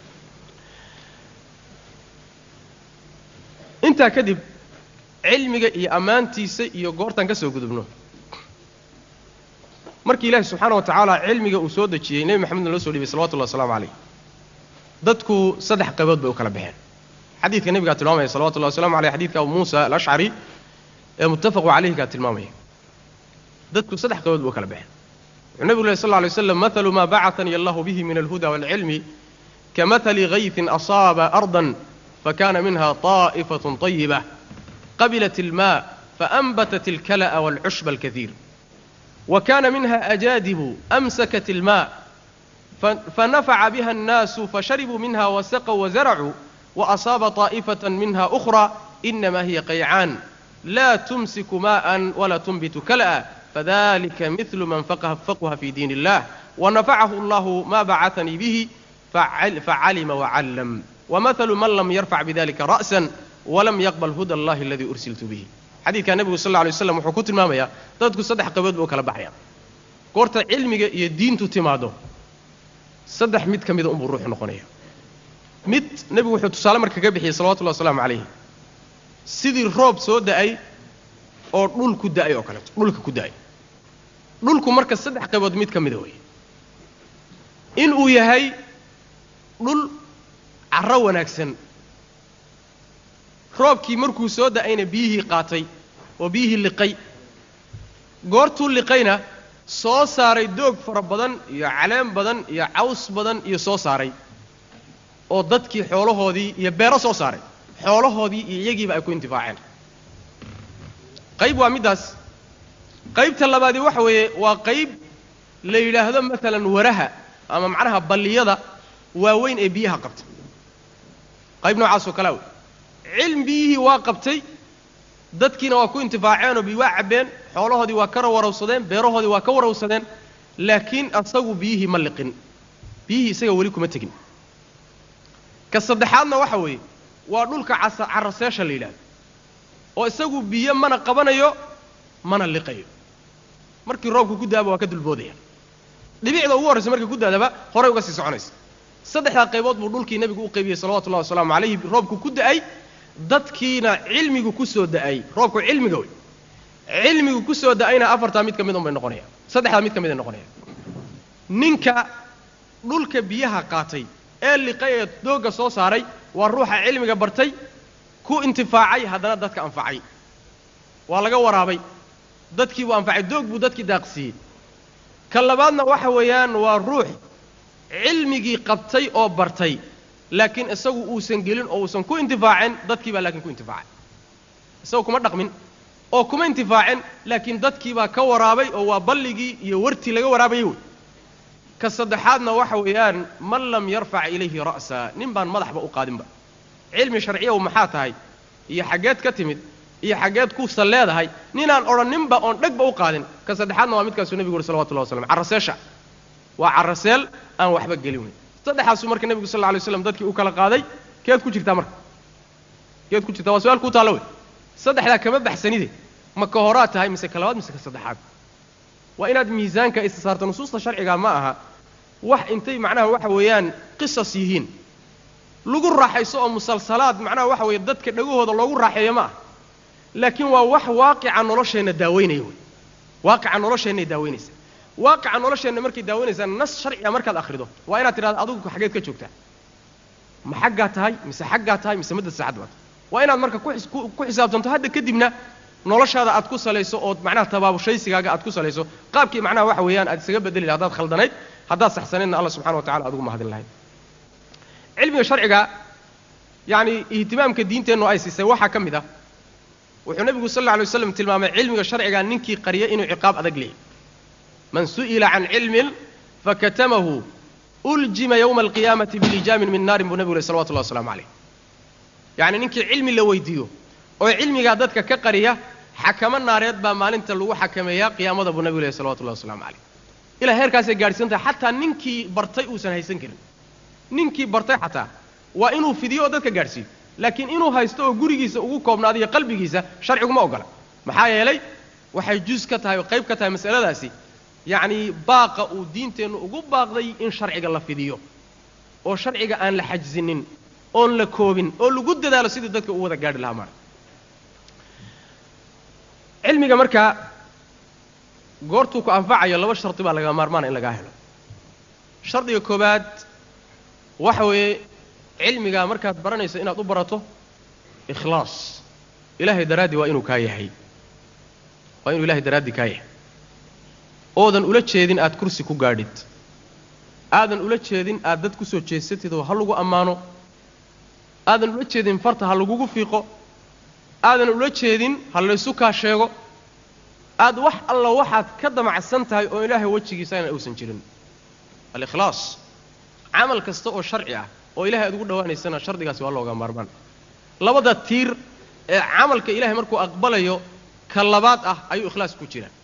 intaa kadib cilmiga iyo ammaantiisa iyo goortaan ka soo gudubno markii ilaahi subxaana wa tacaala cilmiga uu soo dejiyey nebi maxamedna loo soo dhiibay salawatullahi waslamu calayh dadku saddex qaybood bay u kala baxeen xadiidka nebigaa tilmaamaya salawatullahi waslamu aleyh xadidka abu muusa alashcari ee muttafaqu calayhigaa tilmaamaya dadku saddex qaybood bay u kala baxeen wuxuu nebigu leh sal lla alay waslam mathalu maa bacatanii allahu bihi min alhuda waalcilmi kamahali gayfin asaaba ardan fakana minha طaa'ifatun طayiba qabilat ilmaa faأnbatat اlkala'a wاlcushba alkahiir وكان منها أجادب أمسكت الماء فنفع بها الناس فشربوا منها وسقوا وزرعوا وأصاب طائفة منها أخرى إنما هي قيعان لا تمسك ماء ولا تنبت كلأ فذلك مثل من فقه, فقه في دين الله ونفعه الله ما بعثني به فعل فعلم وعلم ومثل من لم يرفع بذلك رأسا ولم يقبل هدى الله الذي أرسلت به xadiidkaa nebigu sal lla lay waslam wuxuu ku tilmaamayaa dadku saddex qabood ba u kala baxayaan goorta cilmiga iyo diintu timaado saddex mid ka mida unbuu ruuxu noqonaya mid nebigu wuxuu tusaale marka ka bixiyey salawatullahi wasalaamu calayhi sidii roob soo da'ay oo dhul ku da'ay oo kaleeto dhulka ku da'ay dhulku marka saddex qaybood mid ka mida weeye inuu yahay dhul carro wanaagsan roobkii markuu soo da'ayna biyihii qaatay oo biyihii liqay goortuu liqayna soo saaray doog fara badan iyo caleen badan iyo caws badan iyo soo saaray oo dadkii xoolahoodii iyo beero soo saaray xoolahoodii iyo iyagiiba ay ku intifaaceen qayb waa middaas qaybta labaadii waxa weeye waa qayb la yidhaahdo maalan waraha ama macnaha balliyada waaweyn ee biyaha qabta qayb noocaasoo kalea wey cilm biyihii waa qabtay dadkiina waa ku intifaaceenoo bi waa cabbeen xoolahoodii waa ka warawsadeen beerahoodii waa ka warawsadeen laakiin asagu biyihii ma liqin biyihii isaga weli kuma tegin ka saddexaadna waxa weeye waa dhulka casa caraseesha la yidhahdo oo isagu biyo mana qabanayo mana liqayo markii roobku ku daaba waa ka dulboodaya dhibicda ugu horraysa markii ku daadaba horay uga sii soconaysa saddexdaa qaybood buu dhulkii nebigu u qaybiyey salawatullahi wasalaamu calayhi roobku ku da'ay dadkiina cilmigu ku soo da'ay roobku cilmiga wey cilmigu ku soo da'ayna afartaa mid ka mid un bay noqonayaan saddexdaa mid ka mid ay noqonayaan ninka dhulka biyaha qaatay ee liqay ee doogga soo saaray waa ruuxa cilmiga bartay ku intifaacay haddana dadka anfacay waa laga waraabay dadkii buu anfacay doog buu dadkii daaqsiiyey ka labaadna waxa weeyaan waa ruux cilmigii qabtay oo bartay laakiin isagu uusan gelin oo uusan ku intifaacin dadkii baa laakiin ku intifaacay isagu kuma dhaqmin oo kuma intifaacin laakiin dadkii baa ka waraabay oo waa balligii iyo wartii laga waraabayay wey ka saddexaadna waxa weeyaan man lam yarfac ilayhi ra'sa nin baan madaxba u qaadinba cilmi sharciyaw maxaa tahay iyo xaggeed ka timid iyo xaggeed kuusan leedahay ninaan odhanninba oon dhegba u qaadin ka saddexaadna waa midkaasuu nebigu uhi salawatullahi waslam carraseesha waa carraseel aan waxba gelin weyn saddexaasuu marka nebigu sal lla alay slam dadkii u kala qaaday keed ku jirtaa marka keed ku jirtaa waa su-aal kuu taalla wey saddexdaa kama baxsanide ma ka horaad tahay mise ka labaad mise ka saddexaad waa inaad miisaanka isa saarto nusuusta sharciga ma aha wax intay macnaha waxa weeyaan qisas yihiin lagu raaxayso oo musalsalaad macnaha waxa weeye dadka dhagahooda loogu raaxeeyo ma aha laakiin waa wax waaqica nolosheenna daaweynaya wey waaqica nolosheennay daaweynaysa waaqica nolosheenna markay daaweynaysaa nas sharciga markaad akhrido waa inaad tidhahdo adigu xaggeed ka joogtaa ma xaggaa tahay mise xaggaa tahay mise madda saacad baad waa inaad marka ku xisaabtanto hadda kadibna noloshaada aad ku salayso ood macnaha tabaabushaysigaaga aad ku salayso qaabkii macnaha waxa weeyaan aad isaga bedeli laha haddaad khaldanayd haddaad saxsanaydna alla subxana wa tacala adugu mahadin lahayd cilmiga sharciga yacni ihtimaamka diinteennu ay siisay waxaa ka mid ah wuxuu nebigu sal alla alay waslam tilmaamay cilmiga sharciga ninkii qariya inuu ciqaab adag leeyahy man su'ila can cilmin fakatamahu uljima yowma alqiyaamati bilijaamin min naarin buu nebigu leh salawatullahi waslamu calayh yacni ninkii cilmi la weydiiyo oo cilmigaa dadka ka qariya xakamo naareed baa maalinta lagu xakameeyaa qiyaamada buu nebigu leh salawatullahi waslamu calayh ilaa heerkaasay gaadhsiin tahay xataa ninkii bartay uusan haysan karin ninkii bartay xataa waa inuu fidiyo oo dadka gaadhsiiyo laakiin inuu haysto oo gurigiisa ugu koobnaadiyo qalbigiisa sharciguma ogola maxaa yeelay waxay juz ka tahay oo qayb ka tahay masaladaasi yacnii baaqa uu diinteennu ugu baaqday in sharciga la fidiyo oo sharciga aan la xajsinin oon la koobin oo lagu dadaalo sidii dadka u wada gaadhi lahaa maara cilmiga markaa goortuu ku anfacayo laba shardi baa laga maarmaana in lagaa helo shardiga koowaad waxa weeye cilmigaa markaad baranayso inaad u barato ikhlaas ilaahay daraaddii waa inuu kaa yahay waa inuu ilahay daraaddii kaa yahay oodan ula jeedin aad kursi ku gaadhid aadan ula jeedin aad dad ku soo jeesatid oo ha lagu ammaano aadan ula jeedin farta ha lagugu fiiqo aadan ula jeedin ha laysu kaa sheego aad wax alla waxaad ka damacsan tahay oo ilaahay wejigiisa aynan uusan jirin alikhlaas camal kasta oo sharci ah oo ilahay aad ugu dhowaanaysana shardigaasi waa looga maarmaan labada tiir ee camalka ilahay markuu aqbalayo ka labaad ah ayuu ikhlaas ku jiraa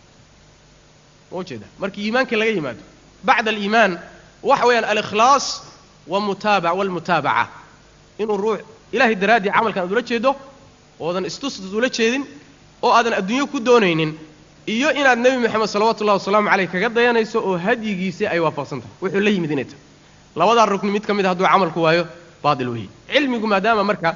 ma ujeeda markii iimaanka laga yimaado bacda aliimaan waxa weeyaan alikhlaas wamutaaba walmutaabaca inuu ruux ilahay daraaddii camalkan aad ula jeedo oodan istustus ula jeedin oo aadan adduunyo ku doonaynin iyo inaad nebi moxamed salawatu ullahi wasalaamu caleyh kaga dayanayso oo hadyigiisii ay waafaqsan tahay wuxuu la yimid inay tahay labadaa rugni mid ka mid a hadduu camalku waayo baatil weeye cilmigu maadaama marka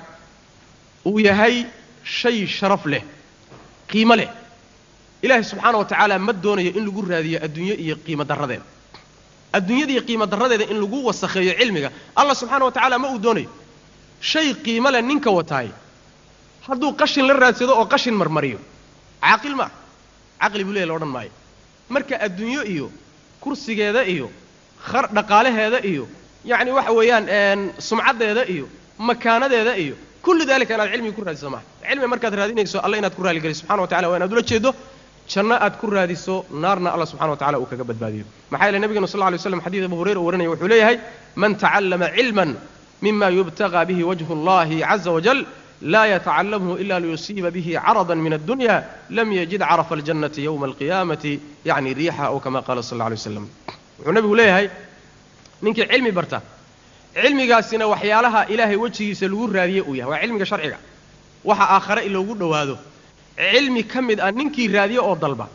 uu yahay shay sharaf leh qiimo leh ilaahay subxaana wa tacaala ma doonayo in lagu raadiyo adduunyo iyo qiimo darradeeda adduunyada iyo qiimo darradeeda in lagu wasakheeyo cilmiga allah subxaana wa tacaala ma uu doonayo shay qiimo leh ninka wataay hadduu qashin la raadsado oo qashin marmariyo caaqil ma ah caqli buu leeya la odhan maayo marka adduunyo iyo kursigeeda iyo khar dhaqaalaheeda iyo yacni waxa weeyaan sumcaddeeda iyo makaanadeeda iyo kullu dalika inaad cilmiga ku raadiso maaha cilmi markaad raadinayso alla inaad ku raaligeliso subxana wa tacala waa inaad ula jeedo janno aad ku raadiso naarna allah subxana wa tacala uu kaga badbaadiyo maxaa yeele nebigenu sal lla lay slam xadiid abu hurayra uu warinaya wuxuu leeyahay man tacallama cilman mima yubtagaa bihi wajhu اllahi caza wajal laa yatacalamhu ila liyusiiba bihi carada min addunya lam yajid carafa aljannati yowma alqiyaamati yacni riixa ow kama qaala sal alla alay waslam wuxuu nebigu leeyahay ninkii cilmi barta cilmigaasina waxyaalaha ilaahay wejigiisa lagu raadiye uu yahay waa cilmiga sharciga waxa aakhare in loogu dhowaado cilmi ka mid ah ninkii raadiye oo dalba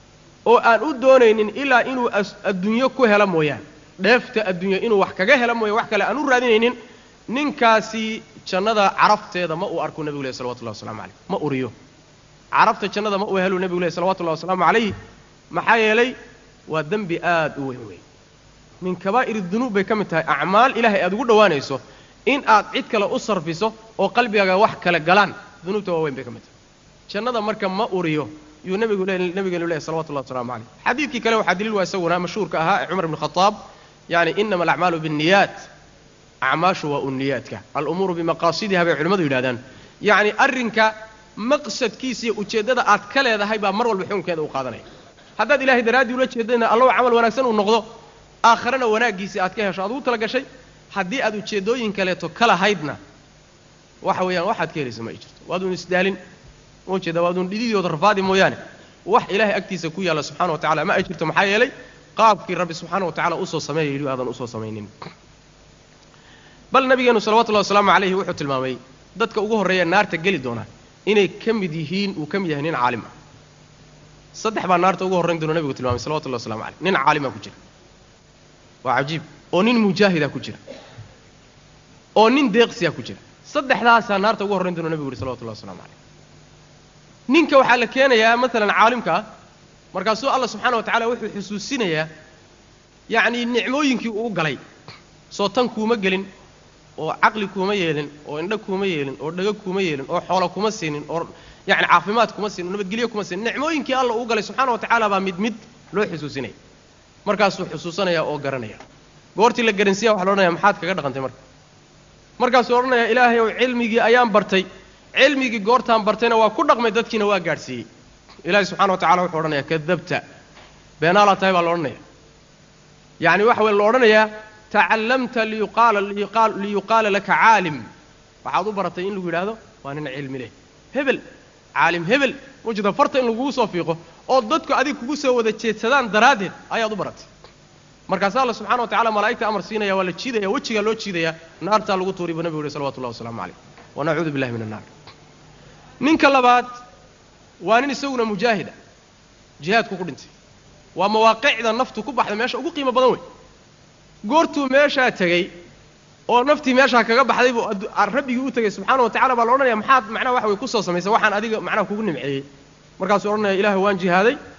oo aan u doonaynin ilaa inuu adduunyo ku helo mooyaane dheefta adduunyo inuu wax kaga helo mooya wax kale aan u raadinaynin ninkaasi jannada carafteeda ma uu arku nebigu leh salawatullahi waslamu calayh ma uriyo carafta jannada ma uu helu nebigu leh salawatullahi wasalaamu calayh maxaa yeelay waa dembi aad u weyn weyn min kabaa'ir dunuub bay ka mid tahay acmaal ilaahay aad ugu dhowaanayso in aad cid kale u sarfiso oo qalbigaaga wax kale galaan dunuubta waa weyn bay ka mid tahay jannada marka ma uriyo yuu nebigu le nebigeenu leehay salawatullahi waslamu calayh xadiidkii kale waxaa daliil waa isaguna mashhuurka ahaa ee cumar ibn khataab yani inama alacmaalu binniyaat acmaashu waa uniyaadka alumuuru bimaqaasidiha bay culimmadu yidhahdaan yacni arrinka maqsadkiisa iyo ujeeddada aad ka leedahay baa mar walba xukunkeeda u qaadanaya haddaad ilahay daraaddii ula jeedana allahu camal wanaagsan uu noqdo aakharena wanaaggiisii aad ka hesho aad ugu tala gashay haddii aad ujeeddooyin kaleeto ka lahaydna waxa weeyaan waxaad ka helaysa ma ay jirto waaduun isdaalin ma ujeeda waaduun dhididooda rafaadi mooyaane wax ilaahay agtiisa ku yaalla subxana wa tacala ma ay jirto maxaa yeelay qaabkii rabbi subxaana wa tacala usoo sameeya yidhi aadan usoo samaynin bal nabigeenu salawatullahi wasalaamu calayhi wuxuu tilmaamay dadka ugu horreeya naarta geli doona inay ka mid yihiin uu ka mid yahay nin caalim ah saddex baa naarta ugu horrayn doona nebigu tilmaamay salawatullahi waslamu calayh nin caalimaa ku jira waa cajiib oo nin mujaahida ku jira oo nin deeqsiya ku jira saddexdaasaa naarta ugu horrayn doona nebigu yidhi salawatullahi waslamu calayh ninka waxaa la keenayaa maalan caalimka ah markaasuu allah subxaana wa tacala wuxuu xusuusinayaa yacnii nicmooyinkii uu galay soo tan kuuma gelin oo caqli kuuma yeelin oo indho kuuma yeelin oo dhago kuuma yeelin oo xoolo kuma siinin oo yacni caafimaad kuma siinin oo nabadgelyo kuma siinin nicmooyinkii alla uu galay subxaana wa tacaala baa mid mid loo xusuusinaya markaasuu xusuusanaya oo garanaya goortii la garansiiya waxa la odhanaya maxaad kaga dhaqantay marka markaasuu odhanaya ilaahay ow cilmigii ayaan bartay cilmigii goortaan bartayna waa ku dhaqmay dadkiina waa gaadhsiiyey ilaahay subxana wa tacala wuxuu odhanaya kadabta beenaalaa tahay baa la odhanaya yacni waxa weye la odhanayaa tacallamta liyuqaala laka caalim waxaad u baratay in lagu yidhaahdo waa nin cilmi leh hebel caalim hebel mujida farta in lagugu soo fiiqo oo dadku adig kugu soo wada jeedsadaan daraaddeed ayaad u baratay markaasa alla subxana wa tacala malaa'igta amar siinaya waa la jiidaya wejigaa loo jiidaya naartaa lagu tuuri buu nebigu yihi salawatullahi wasalaamu calayh wanacuudu billahi min annaar ninka labaad waa nin isaguna mujaahida jihaadku ku dhintay waa mawaaqicda naftu ku baxda meesha ugu qiimo badan wey goortuu meeshaa tegey oo naftii meeshaa kaga baxday buu rabbigii u tegey subxaana wa tacala baa la odhanaya maxaad macnaha waxa way kusoo samaysay waxaan adiga macnaha kugu nimceeyey markaasuu odhanaya ilaahay waan jihaaday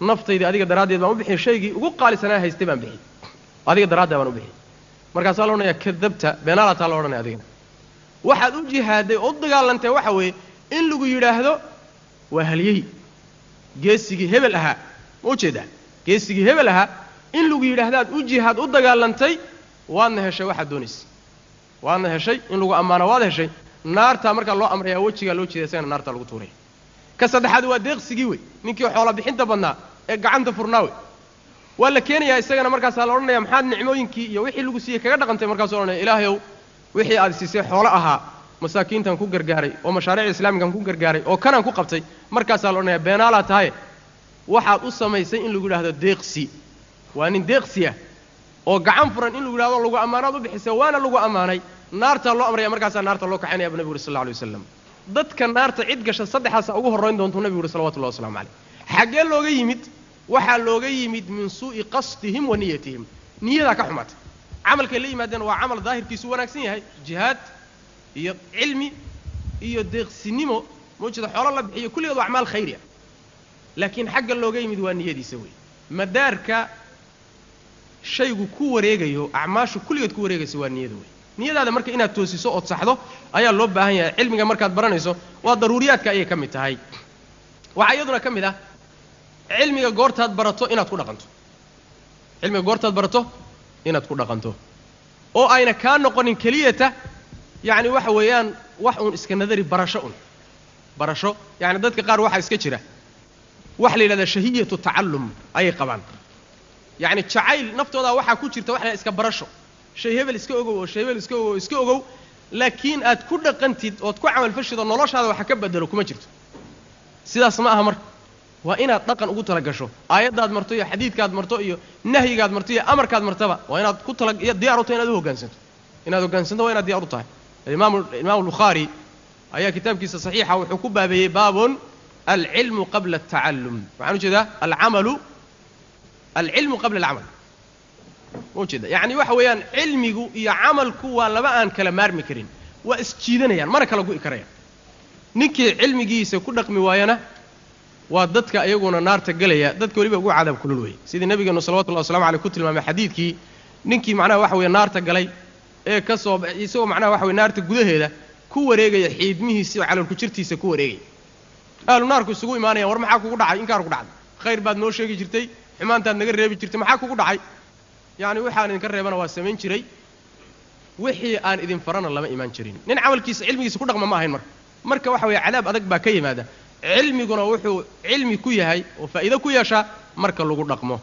naftaydii adiga daraaddeed baan u bixiyey shaygii ugu qaalisanaa haystay baan bixiyey adiga daraaddeed baan u bixiyey markaasaa la odhanayaa kadabta beenaalataa la odhanaya adigana waxaad u jihaadday oo u dagaalantay waxa weeye in lagu yidhaahdo waa halyey geesigii hebel ahaa ma ujeedaa geesigii hebel ahaa in lagu yidhaahdaad u jihaad u dagaalantay waadna heshay waxaad doonaysay waadna heshay in lagu ammaano waad heshay naartaa markaa loo amrayaa wejigaa loo jeeda isagana naartaa lagu tuuraya ka saddexaad waa deeqsigii wey ninkii xoola bixinta badnaa ee gacanta furnaa wey waa la keenayaa isagana markaasaa la odhanaya maxaad nicmooyinkii iyo wixii lagu siiyey kaga dhaqantay markaasuu odhanaya ilaahayow wixii aad siisay xoolo ahaa masaakiintan ku gargaaray oo mashaariicda islaamigan ku gargaaray oo kanaan ku qabtay markaasaa la odhanaya beenaalaa tahaye waxaad u samaysay in lagu yidhahdo deeqsi waa nin deeqsi ah oo gacan furan in lagu yidhahdo lagu ammaanaad u bixisay waana lagu ammaanay naartaa loo amraya markaasaa naarta loo kaxaynaya bu nebigu uri sal lla alay waslam dadka naarta cid gasha saddexaasa ugu horrayn doontuu nebigu uhi salawatullahi waslamu calayh xaggee looga yimid waxaa looga yimid min suu'i qasdihim wa niyatihim niyadaa ka xumaatay camalkay la yimaadeen waa camal daahirkiisu wanaagsan yahay jihaad iyo cilmi iyo deeqsinimo mawjeeda xoolo la bixiyo kulligeed waa acmaal khayri ah laakiin xagga looga yimid waa niyadiisa wey madaarka shaygu ku wareegayo acmaashu kulligeed ku wareegaysa waa niyada wey niyadaada marka inaad toosiso ood saxdo ayaa loo baahan yahay cilmiga markaad baranayso waa daruuriyaadka ayay ka mid tahay waxaa iyaduna ka mid ah cilmiga goortaad barato inaad ku dhaqanto cilmiga goortaad barato inaad ku dhaqanto oo ayna kaa noqonin keliyata yacni waxa weeyaan wax uun iska nadari barasho un barasho yacni dadka qaar waxaa iska jira waxa la yidhahdaa shahiyatu tacallum ayay qabaan yacni jacayl naftoodaa waxaa ku jirta waxa la iska barasho shay hebel iska ogow oo shay hebel iska ogow oo iska ogow laakiin aad ku dhaqantid ood ku camalfashid oo noloshaada waxa ka bedelo kuma jirto sidaas ma aha marka waa inaad dhaqan ugu tala gasho aayaddaad marto iyo xadiidkaad marto iyo nahyigaad marto iyo amarkaad martaba waa inaad ku tala diyaar u tahay inaad u hoggaansanto inaad hoggaansanto waa inaad diyaar u tahay imaamu imaamu albukhaari ayaa kitaabkiisa saxiixa wuxuu ku baabeeyey baabun alcilmu qabla altacallum waxaan ujeedaa alcamalu alcilmu qabla alcamal ma ujeeda yacni waxa weeyaan cilmigu iyo camalku waa laba aan kala maarmi karin waa isjiidanayaan mana kala gu'i karayaan ninkii cilmigiisa ku dhaqmi waayana waa dadka iyaguna naarta gelaya dadka weliba ugu cadaab kulul weeye sidii nabigeenu salawatullahi waslamu aleyh ku tilmaamay xadiidkii ninkii macnaha waxa weye naarta galay ee ka soo isagoo macnaha waxa weye naarta gudaheeda ku wareegaya xiidmihiisi oo caloolku jirtiisa ku wareegaya ahlu naarku isugu imaanayaan war maxaa kugu dhacay inkaar ku dhacday khayr baad noo sheegi jirtay xumaantaad naga reebi jirtay maxaa kugu dhacay yacni waxaan idinka reebana waa samayn jiray wixii aan idin farana lama imaan jirin nin camalkiisa cilmigiisa ku dhaqma ma ahayn marka marka waxa weeye cadaab adag baa ka yimaada cilmiguna wuxuu cilmi ku yahay oo faa'iido ku yeeshaa marka lagu dhaqmo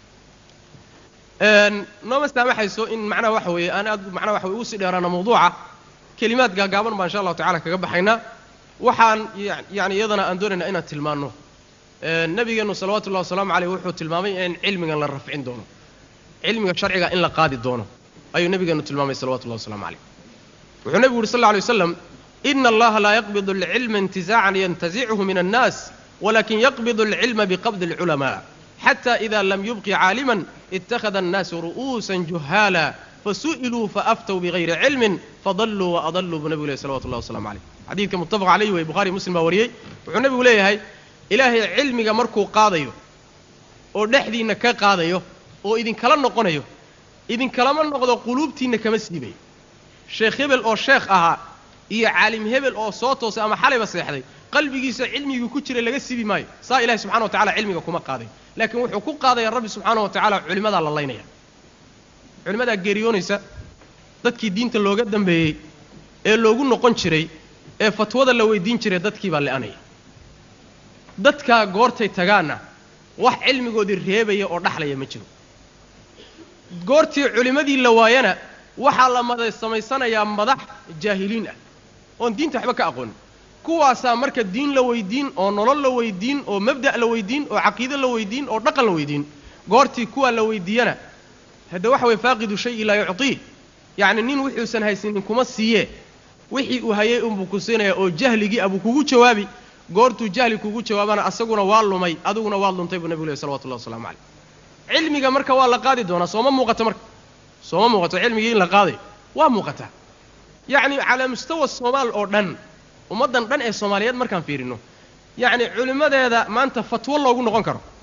nooma saamaxayso in macnaha waxa weeye aan aad macnaha waxa weye ugu sii dheeraana mawduuca kelimaad gaagaaban baa insha allahu tacala kaga baxaynaa waxaan yani iyadana aan doonaynaa inaan tilmaanno nabigeennu salawatullahi wasalaamu caleyh wuxuu tilmaamay in cilmigan la rafcin doono cilmiga sharciga in la qaadi doono ayuu nabigeennu tilmaamay salawatullahi waslamu caleyh wuxuu nebigu yuri sal lla alay waslam ina allaha laa yaqbidu alcilma intizaacan yantazichu min annaas walakin yaqbidu alcilma biqabdi alculamaa xata ida lam yubqi caaliman ittakhada annaasu ru'uusan juhaala fasu'iluu faaftow bigayri cilmin fadalluu waadalluu buu nebigu lehy salawatu llahi wasalamu caleyh xadiidka muttafaq calayhi wey bukhari muslim baa wariyey wuxuu nebigu leeyahay ilaahay cilmiga markuu qaadayo oo dhexdiinna ka qaadayo oo idinkala noqonayo idinkalama noqdo quluubtiinna kama siibayo sheekh hebel oo sheekh ahaa iyo caalim hebel oo soo toosay ama xalayba seexday qalbigiisa cilmigii ku jiray laga siibi maayo saa ilahi subxana wa tacala cilmiga kuma qaadayo laakiin wuxuu ku qaadaya rabbi subxaana wa tacaala culimmadaa la laynaya culimmadaa geeriyoonaysa dadkii diinta looga dambeeyey ee loogu noqon jiray ee fatwada la weydiin jiray dadkii baa le'anaya dadkaa goortay tagaanna wax cilmigoodii reebaya oo dhaxlaya ma jiro goortii culimmadii la waayana waxaa la mada samaysanayaa madax jaahiliin ah oon diinta waxba ka aqoonin kuwaasaa marka diin la weydiin oo nolol la weydiin oo mabda' la weydiin oo caqiide la weydiin oo dhaqan la weydiin goortii kuwaa la weydiiyana hadda waxa weye faaqidu shayi laa yucطiih yacni nin wuxuusan haysanin kuma siiyee wixii uu hayay unbuu ku siinaya oo jahligii abuu kugu jawaabi goortuu jahli kugu jawaabana asaguna waa lumay adiguna waad luntay buu nebigu leh salawatullahi waslamu caleyh cilmiga marka waa la qaadi doonaa sooma muuqato marka sooma muuqato cilmigii in la qaadayo waa muuqataa yacni calaa mustawa soomaal oo dhan ummaddan dhan ee soomaaliyeed markaan fiirino yacni culimmadeeda maanta fatwo loogu noqon karo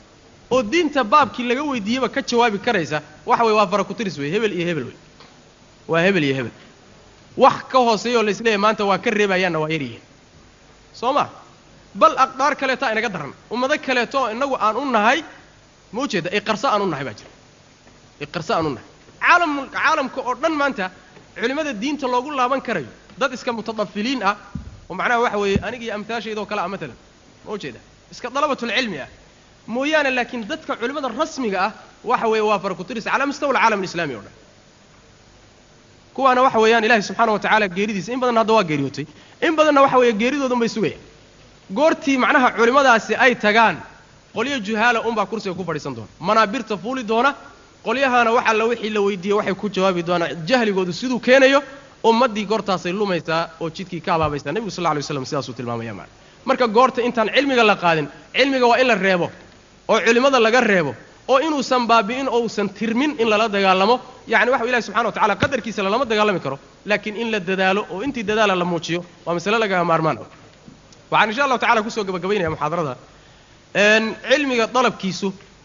oo diinta baabkii laga weydiiyeyba ka jawaabi karaysa waxa weye waa fara ku tiris wey hebel iyo hebel wey waa hebel iyo hebel wax ka hooseeyoo laisleeyahy maanta waa ka reebayaanna waa yaryihiin soo ma bal aqdaar kaleetaa inaga daran ummado kaleeto innagu aan u nahay ma ujeeda iqarso aan u nahay baa jira iqarso aan u nahay caalam caalamka oo dhan maanta culimmada diinta loogu laaban karayo dad iska mutadafiliin ah oo macnaha waxa weeye aniga iyo amtaashaydoo kale ah matalan ma ujeeda iska dalabatulcilmi ah mooyaane laakiin dadka culimmada rasmiga ah waxa weeye waa fara ku tiris calaa mustawa alcaalam alislami o dhan kuwaana waxa weeyaan ilahi subxaana wa tacala geeridiisa in badanna hadda waa geeriyootay in badanna waxa weeye geeridoodun bay sugayaan goortii macnaha culimmadaasi ay tagaan qolyo juhaala unbaa kursiga ku fadhiisan doona manaabirta fuuli doona qolyahaana wax alla wixii la weydiiye waxay ku jawaabi doonaan jahligoodu siduu keenayo ummaddii goortaasay lumaysaa oo jidkii ka abaabaysaa nebigu sal lla alay waslam sidaasuu tilmaamaya maana marka goorta intaan cilmiga la qaadin cilmiga waa in la reebo oo culimmada laga reebo oo inuusan baabi'in oo uusan tirmin in lala dagaalamo yacni waxa ilahi subxana wa tacala qadarkiisa lalama dagaalami karo laakiin in la dadaalo oo intii dadaala la muujiyo waa masale lagaga maarmaan ah waxaan insha allahu tacala kusoo gabagabaynaya muxaadarada cilmiga dalabkiisu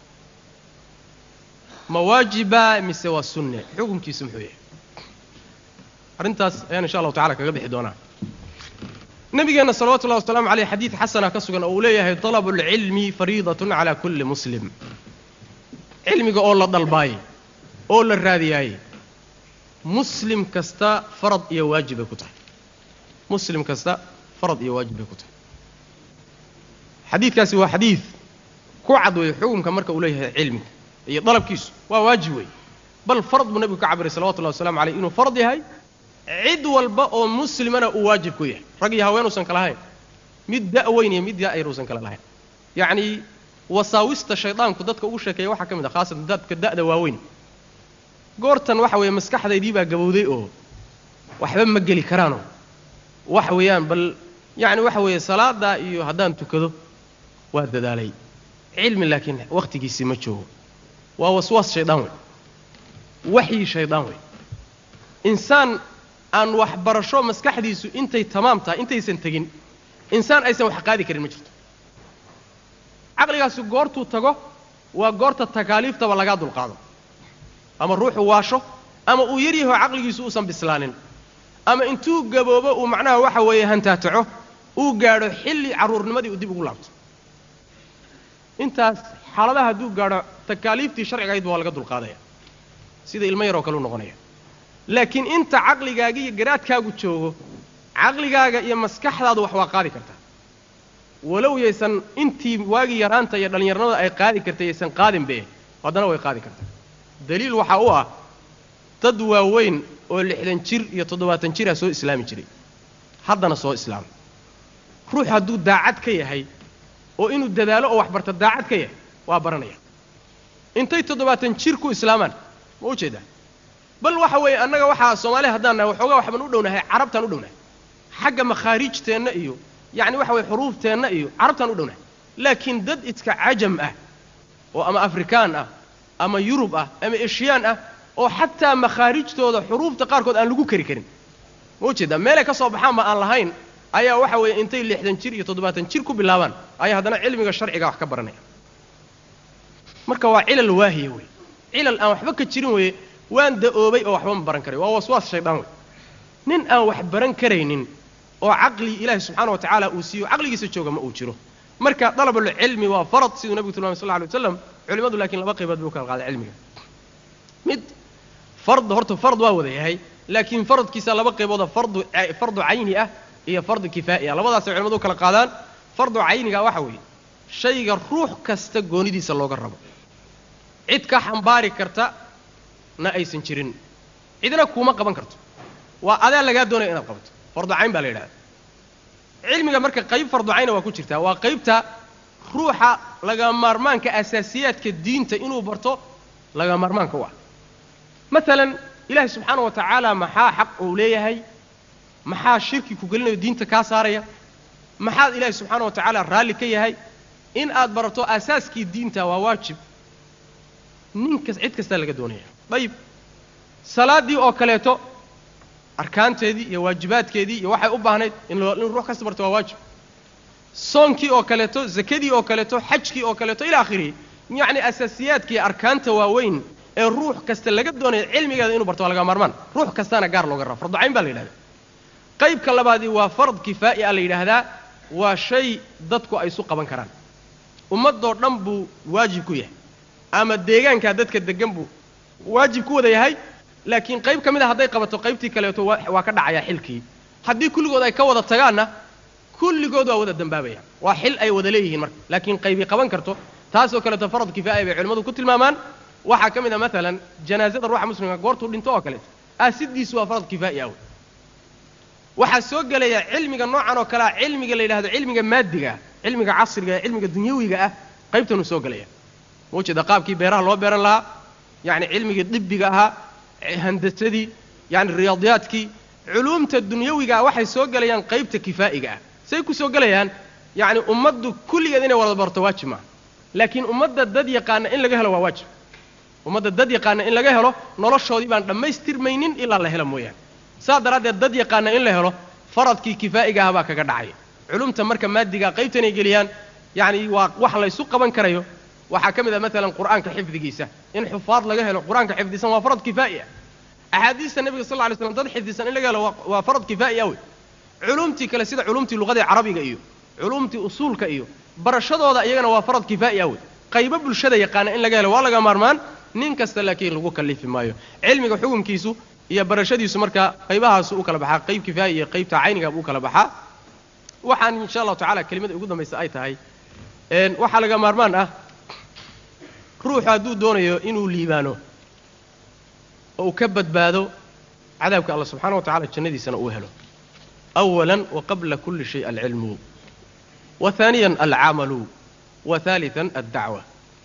ma waajiba mise waa sunne xukunkiisu muxuu yahay arrintaas ayaan insha allahu tacala kaga bixi doonaa nabigeenna salawatu ullahi wasalaamu aleyh xadiid xasana ka sugan oo uu leeyahay dalabu اlcilmi fariidatun cala kulli muslim cilmiga oo la dalbaayey oo la raadiyaayey muslim kasta farad iyo waajib bay ku tahay muslim kasta farad iyo waajib bay ku tahay xadiidkaasi waa xadiid ku cad weeye xukunka marka uu leeyahay cilmiga iyo dalabkiisu waa waajib weeye bal farad buu nebigu ka cabiray salawatullahi wasalamu aleyh inuu farad yahay cid walba oo muslimana uu waajib ku yahay rag iyo haween uusan kala lahayn mid da' weyn iyo mid da' yar uusan kala lahayn yacnii wasaawista shaydaanku dadka ugu sheekeeya waxaa ka mid ah khaasatan dadka da'da waaweyn goortan waxa weeye maskaxdaydii baa gabowday oo waxba ma geli karaanoo waxa weeyaan bal yacni waxa weeye salaadaa iyo haddaan tukado waa dadaalay cilmi laakiin wakhtigiisii ma joogo waa waswaas shaydaan wey waxyi shaydaan wey insaan aan waxbarasho maskaxdiisu intay tamaam tahay intaysan tegin insaan aysan wax qaadi karin ma jirto caqligaasi goortuu tago waa goorta takaaliiftaba lagaa dulqaado ama ruuxu waasho ama uu yaryaho caqligiisu uusan bislaanin ama intuu gaboobo uu macnaha waxa weeye hantaataco uu gaadho xilli carruurnimadii uu dib ugu laabto intaas xaaladaha hadduu gaadho takaaliiftii sharcigahaydba waa laga dulqaadaya sida ilmo yaroo kale u noqonaya laakiin inta caqligaaga iyo garaadkaagu joogo caqligaaga iyo maskaxdaadu wax waa qaadi kartaa walow yaysan intii waagii yaraanta iyo dhallinyarnimada ay qaadi kartay yaysan qaadinbe haddana way qaadi kartaa daliil waxaa u ah dad waaweyn oo lixdan jir iyo toddobaatan jira soo islaami jiray haddana soo islaamay ruux hadduu daacad ka yahay oo inuu dadaalo oo waxbarta daacad ka yahay waa baranaya intay toddobaatan jir ku islaamaan ma u jeedaa bal waxa weeye annaga waxaa soomaaliya haddaan nahay waxoogaa waxbaan u dhownahay carabtaan u dhownahay xagga makhaariijteenna iyo yacni waxa weye xuruufteenna iyo carabtaan u dhownahay laakiin dad iska cajam ah oo ama afrikaan ah ama yurub ah ama eshiyaan ah oo xataa makhaarijtooda xuruufta qaarkood aan lagu kari karin ma ujeedaa meelay ka soo baxaanba aan lahayn ayaa waxa weeye intay lixdan jir iyo toddobaatan jir ku bilaabaan ayaa haddana cilmiga sharciga wax ka baranaya marka waa cilal waahiya wey cilal aan waxba ka jirin weeye waan da'oobay oo waxba ma baran karay waa waswaas shaydaan wey nin aan wax baran karaynin oo caqli ilaahi subxaana wa tacaala uu siiyo caqligiisa jooga ma uu jiro marka dalabulcilmi waa farad siduu nebigu tilmamay sal lla alay waslam culimmadu laakiin laba qaybood buu kala qaaday cilmiga mid fard horta fard waa wada yahay laakiin faradkiisa laba qaybooda fardu fardu cayni ah iyo fardu kifaa'i ah labadaasay culimmadu u kala qaadaan fardu cayniga waxa weeye shayga ruux kasta goonidiisa looga rabo cid ka xambaari karta na aysan jirin cidna kuuma qaban karto waa adaa lagaa doonaya inaad qabato fardu cayn baa la yidhahda cilmiga marka qayb fardu cayna waa ku jirtaa waa qaybta ruuxa laga maarmaanka asaasiyaadka diinta inuu barto laga maarmaanka u ah maalan ilaahi subxaana wa tacaala maxaa xaq uu leeyahay maxaa shirki ku gelinayo diinta kaa saaraya maxaad ilaahi subxaana wa tacaala raalli ka yahay in aad barato asaaskii diinta waa waajib ninkas cid kastaa laga doonaya dayib salaaddii oo kaleeto arkaanteedii iyo waajibaadkeedii iyo waxay u baahnayd in in ruux kasta barto waa waajib soonkii oo kaleeto zakadii oo kaleeto xajkii oo kaleeto ila akhirihi yacni asaasiyaadka iyo arkaanta waaweyn ee ruux kasta laga doonayo cilmigeeda inuu barto waa laga maarmaan ruux kastaana gaar looga raba farducayn baa la yidhahdaa qaybka labaadii waa fard kifaa'i a la yidhaahdaa waa shay dadku ay isu qaban karaan ummadoo dhan buu waajib ku yahay ama deegaankaa dadka deggan buu waajib ku wada yahay laakiin qayb ka mid a hadday qabato qaybtii kaleeto waa ka dhacayaa xilkii haddii kulligood ay ka wada tagaanna kulligood waa wada dambaabayaan waa xil ay wada leeyihiin marka laakiin qaybii qaban karto taasoo kaleeto farad kifaaya bay culimmadu ku tilmaamaan waxaa ka mid a maalan janaasada ruuxa muslimka goortuu dhinto oo kaleeto aasidiisu waa farad kifaa'i ah wey waxaa soo gelaya cilmiga noocan oo kalea cilmiga la yidhahdo cilmiga maadiga ah cilmiga casriga ee cilmiga dunyawiga ah qaybtanuu soo gelaya maujeeda qaabkii beeraha loo beeran lahaa yacni cilmigii dibbiga ahaa handasadii yani riyaadiyaadkii culuumta dunyawiga ah waxay soo gelayaan qaybta kifaa'iga ah say ku soo gelayaan yacni ummaddu kulligeed inay wada barto waajib maaha laakiin ummadda dad yaqaana in laga helo waa waajib ummadda dad yaqaana in laga helo noloshoodii baan dhammaystirmaynin ilaa la helo mooyaane saas daraaddeed dad yaqaana in la helo faradkii kifaa'iga ah baa kaga dhacaya culumta marka maadigaa qaybtanay geliyaan yacni waa wax laysu qaban karayo waxaa ka mid ah maalan qur'aanka xifdigiisa in xufaad laga helo qur-aanka xifdisan waa farad kifaa'i ah axaadiista nebiga sal lla ly slam dad xifdisan in laga helo waa farad kifaa'i ah wey culumtii kale sida culumtii luqadii carabiga iyo culumtii usuulka iyo barashadooda iyagana waa farad kifaa'i ah wey qaybo bulshada yaqaana in laga helo waa laga maarmaan nin kasta laakiin lagu kallifi maayo cilmiga xukunkiisu iyo barashadiisu markaa qaybahaasu u kala baxaa qayb kifaa'i iyo qaybta caynigaabuu u kala baxaa waxaan insha allahu tacala kelimada ugu dambaysa ay tahay waxaa laga maarmaan ah ruuxu hadduu doonayo inuu liibaano oo uu ka badbaado cadaabka allah subxaana wa tacala jannadiisana uu helo أولا وقبل كل شيء العلم وثانيا العمل وثالثا الدعوة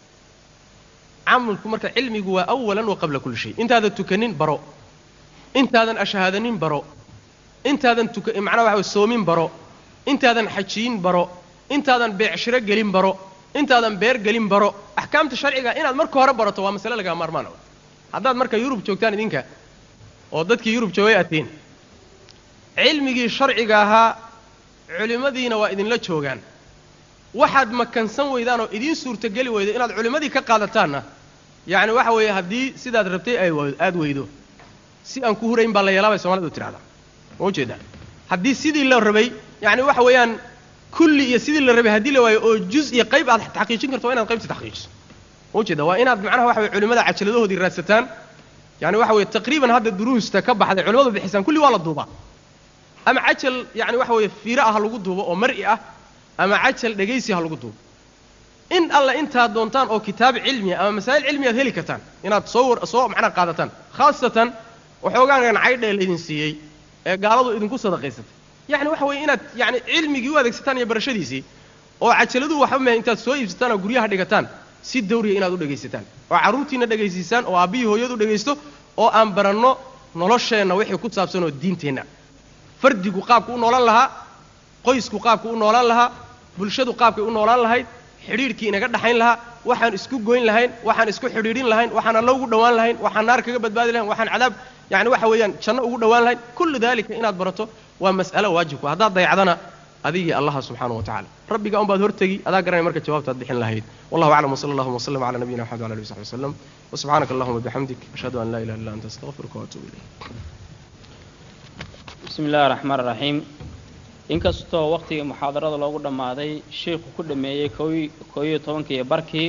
camalku marka cilmigu waa أولا وqabla kuli shay intaadan tukanin baro intaadan ashhaadanin baro intaadan macnaa waxa way soomin baro intaadan xajiyin baro intaadan beecshiro gelin baro intaadan beer gelin baro axkaamta sharciga inaad marka hore barato waa masale lagaa maarmaan haddaad marka yurub joogtaan idinka oo dadkii yurub joogay atiin cilmigii sharciga ahaa culimmadiina waa idinla joogaan waxaad makansan weydaan oo idiin suurtogeli weydo inaad culimmadii ka qaadataanna yacni waxa weeye haddii sidaad rabtay ay aada weydo si aan ku hurayn baa la yeelaa bay soomalidu tidhahdaa ma ujeedaa haddii sidii la rabay yacni waxa weeyaan kulli iyo sidii la rabay haddii la waayo oo juz iyo qayb aad taxqiijin karto waa inaad qaybta taxqiijiso ma ujeeda waa inaad macnaha waxa weye culimmada cajaladahoodii raadsataan yani waxa weeye taqriiban hadda duruusta ka baxday culimmadu bixisaan kulli waa la duubaa ama cajal yani waxa weeye fiiro ah ha lagu duubo oo mar'i ah ama cajal dhegaysi ha lagu duubo in alla intaad doontaan oo kitaab cilmiya ama masaa'il cilmi aad heli kartaan inaad soo war soo macnaha qaadataan khaasatan waxoogaangan caydhee laydin siiyey ee gaaladu idinku sadaqaysatay yacni waxa weeye inaad yani cilmigii u adeegsataan iyo barashadiisii oo cajaladu waxba mahe intaad soo iibsataan oo guryaha dhigataan si dawriya inaad u dhegaysataan oo carruurtiinna dhegaysiisaan oo aabbihii hooyadu dhegaysto oo aan baranno nolosheenna wixii ku saabsan oo diinteenna fardigu qaabku u noolaan lahaa qoysku qaabku u noolaan lahaa bulshadu qaabkay u noolaan lahayd xidhiidhkii inaga dhaxayn lahaa waxaan isku goyn lahayn waxaan isku xidhiidhin lahayn waxaan alla ugu dhowaan lahayn waxaan naar kaga badbaadi lahayn waxaan cadaab yani waxa weeyaan janno ugu dhowaan lahayn kullu daalika inaad barato waa mas'alo waajibku haddaad dayacdana adigii allaha subxaanahu wa tacala rabbiga un baad hortegi adaa garanay marka jawaabtaad bixin lahayd wallahu aclam wsala allahuma wslm cala nabiyina mxamed wala alihi wsaxbi wslam wsubxaanaka allahuma bixamdik ashhadu an laa ilaha illa anta astaqfiruka waatuubu ilayk bismi illahi raxmaan raxiim inkastoo waqtigii muxaadarada loogu dhammaaday sheikhu ku dhameeyey koo iyo tobankiiyo barkii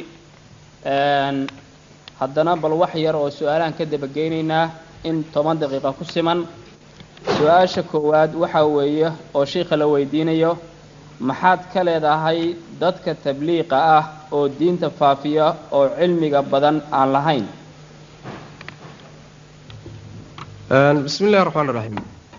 haddana bal wax yar oo su-aalahan ka dabageynaynaa in toban daqiiqa ku siman su-aasha koowaad waxaa weeye oo shiikha la weydiinayo maxaad ka leedahay dadka tabliiqa ah oo diinta faafiya oo cilmiga badan aan lahayn bismi illahi raxmaan raxiim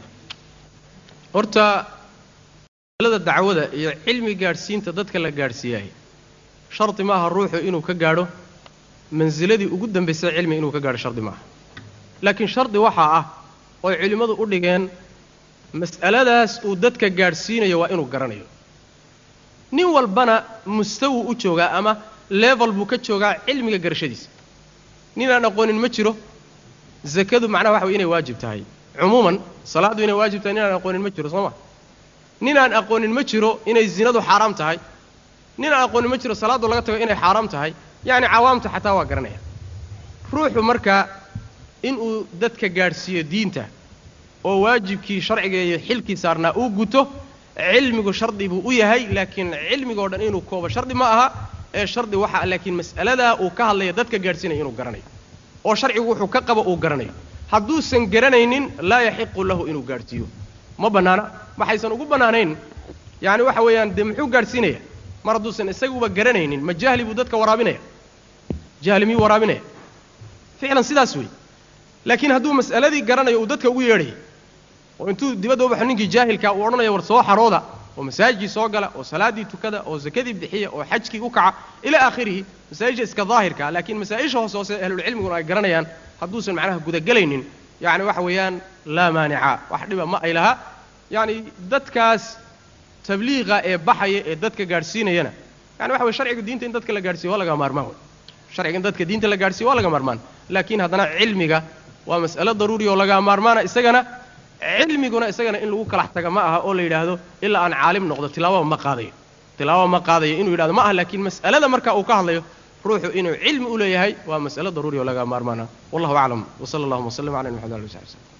horta alada dacwada iyo cilmi gaadhsiinta dadka la gaadhsiiyaay shardi maaha ruuxu inuu ka gaadho mansiladii ugu dambaysay cilmi inuu ka gaadho shardi maaha laakiin shardi waxaa ah ooy culimmadu u dhigeen mas'aladaas uu dadka gaadhsiinayo waa inuu garanayo nin walbana mustawu u joogaa ama level buu ka joogaa cilmiga garashadiisa ninaan aqoonin ma jiro zakadu macnaha waxa way inay waajib tahay cumuuman salaaddu inay waajib tahay ninaan aqoonin ma jiro soo ma ninaan aqoonin ma jiro inay zinadu xaaraam tahay ninaan aqoonin ma jiro salaaddu laga tago inay xaaraam tahay yacni cawaamta xataa waa garanaya ruuxu marka inuu dadka gaadhsiiyo diinta oo waajibkii sharciga iyo xilkii saarnaa uu guto cilmigu shardi buu u yahay laakiin cilmigoo dhan inuu koobo shardi ma aha ee shardi waxa laakiin mas'aladaa uu ka hadlaya dadka gaadhsiinaya inuu garanayo oo sharcigu wuxuu ka qabo uu garanayo hadduusan garanaynin laa yaxiqu lahu inuu gaadhsiiyo ma bannaana maxaysan ugu bannaanayn yacni waxa weeyaan dee muxuu gaadhsiinaya mar hadduusan isaguba garanaynin ma jahli buu dadka waraabinaya jahli miyuu waraabinaya ficlan sidaas wey laakiin hadduu mas'aladii garanayo uu dadka ugu yeedhaya oo intuu dibadda u baxo ninkii jaahilkaa uu odhanaya war soo xarooda oo masaajidkii soo gala oo salaaddii tukada oo sakadii bixiya oo xajkii u kaca ilaa aakhirihi masaa'isha iska daahirkaa laakiin masaa'isha hoose hoose ahlulcilmiguna ay garanayaan hadduusan macnaha gudagelaynin yacni waxa weeyaan laa maanica wax dhiba ma ay laha yacni dadkaas tabliiqa ee baxaya ee dadka gaadhsiinayana yani waxa weye sharciga diinta in dadka la gaadhsiyo waa laga maarmaan wey sharciga in dadka diinta la gaadhsiyo waa laga maarmaan laakiin haddana cilmiga waa mas'alo daruuri oo laga maarmaana isagana cilmiguna isagana in lagu kalax taga ma aha oo la yidhaahdo ilaa aan caalim noqdo tilaababa ma qaadayo tilaababa ma qaadayo inuu yidhahdo ma aha laakiin mas'alada marka uu ka hadlayo ruuxu inuu cilmi u leeyahay waa mas'alo daruuri oo laga maarmaana wallahu aclam wsala allahuma wslam ala maxamed ali sabi slm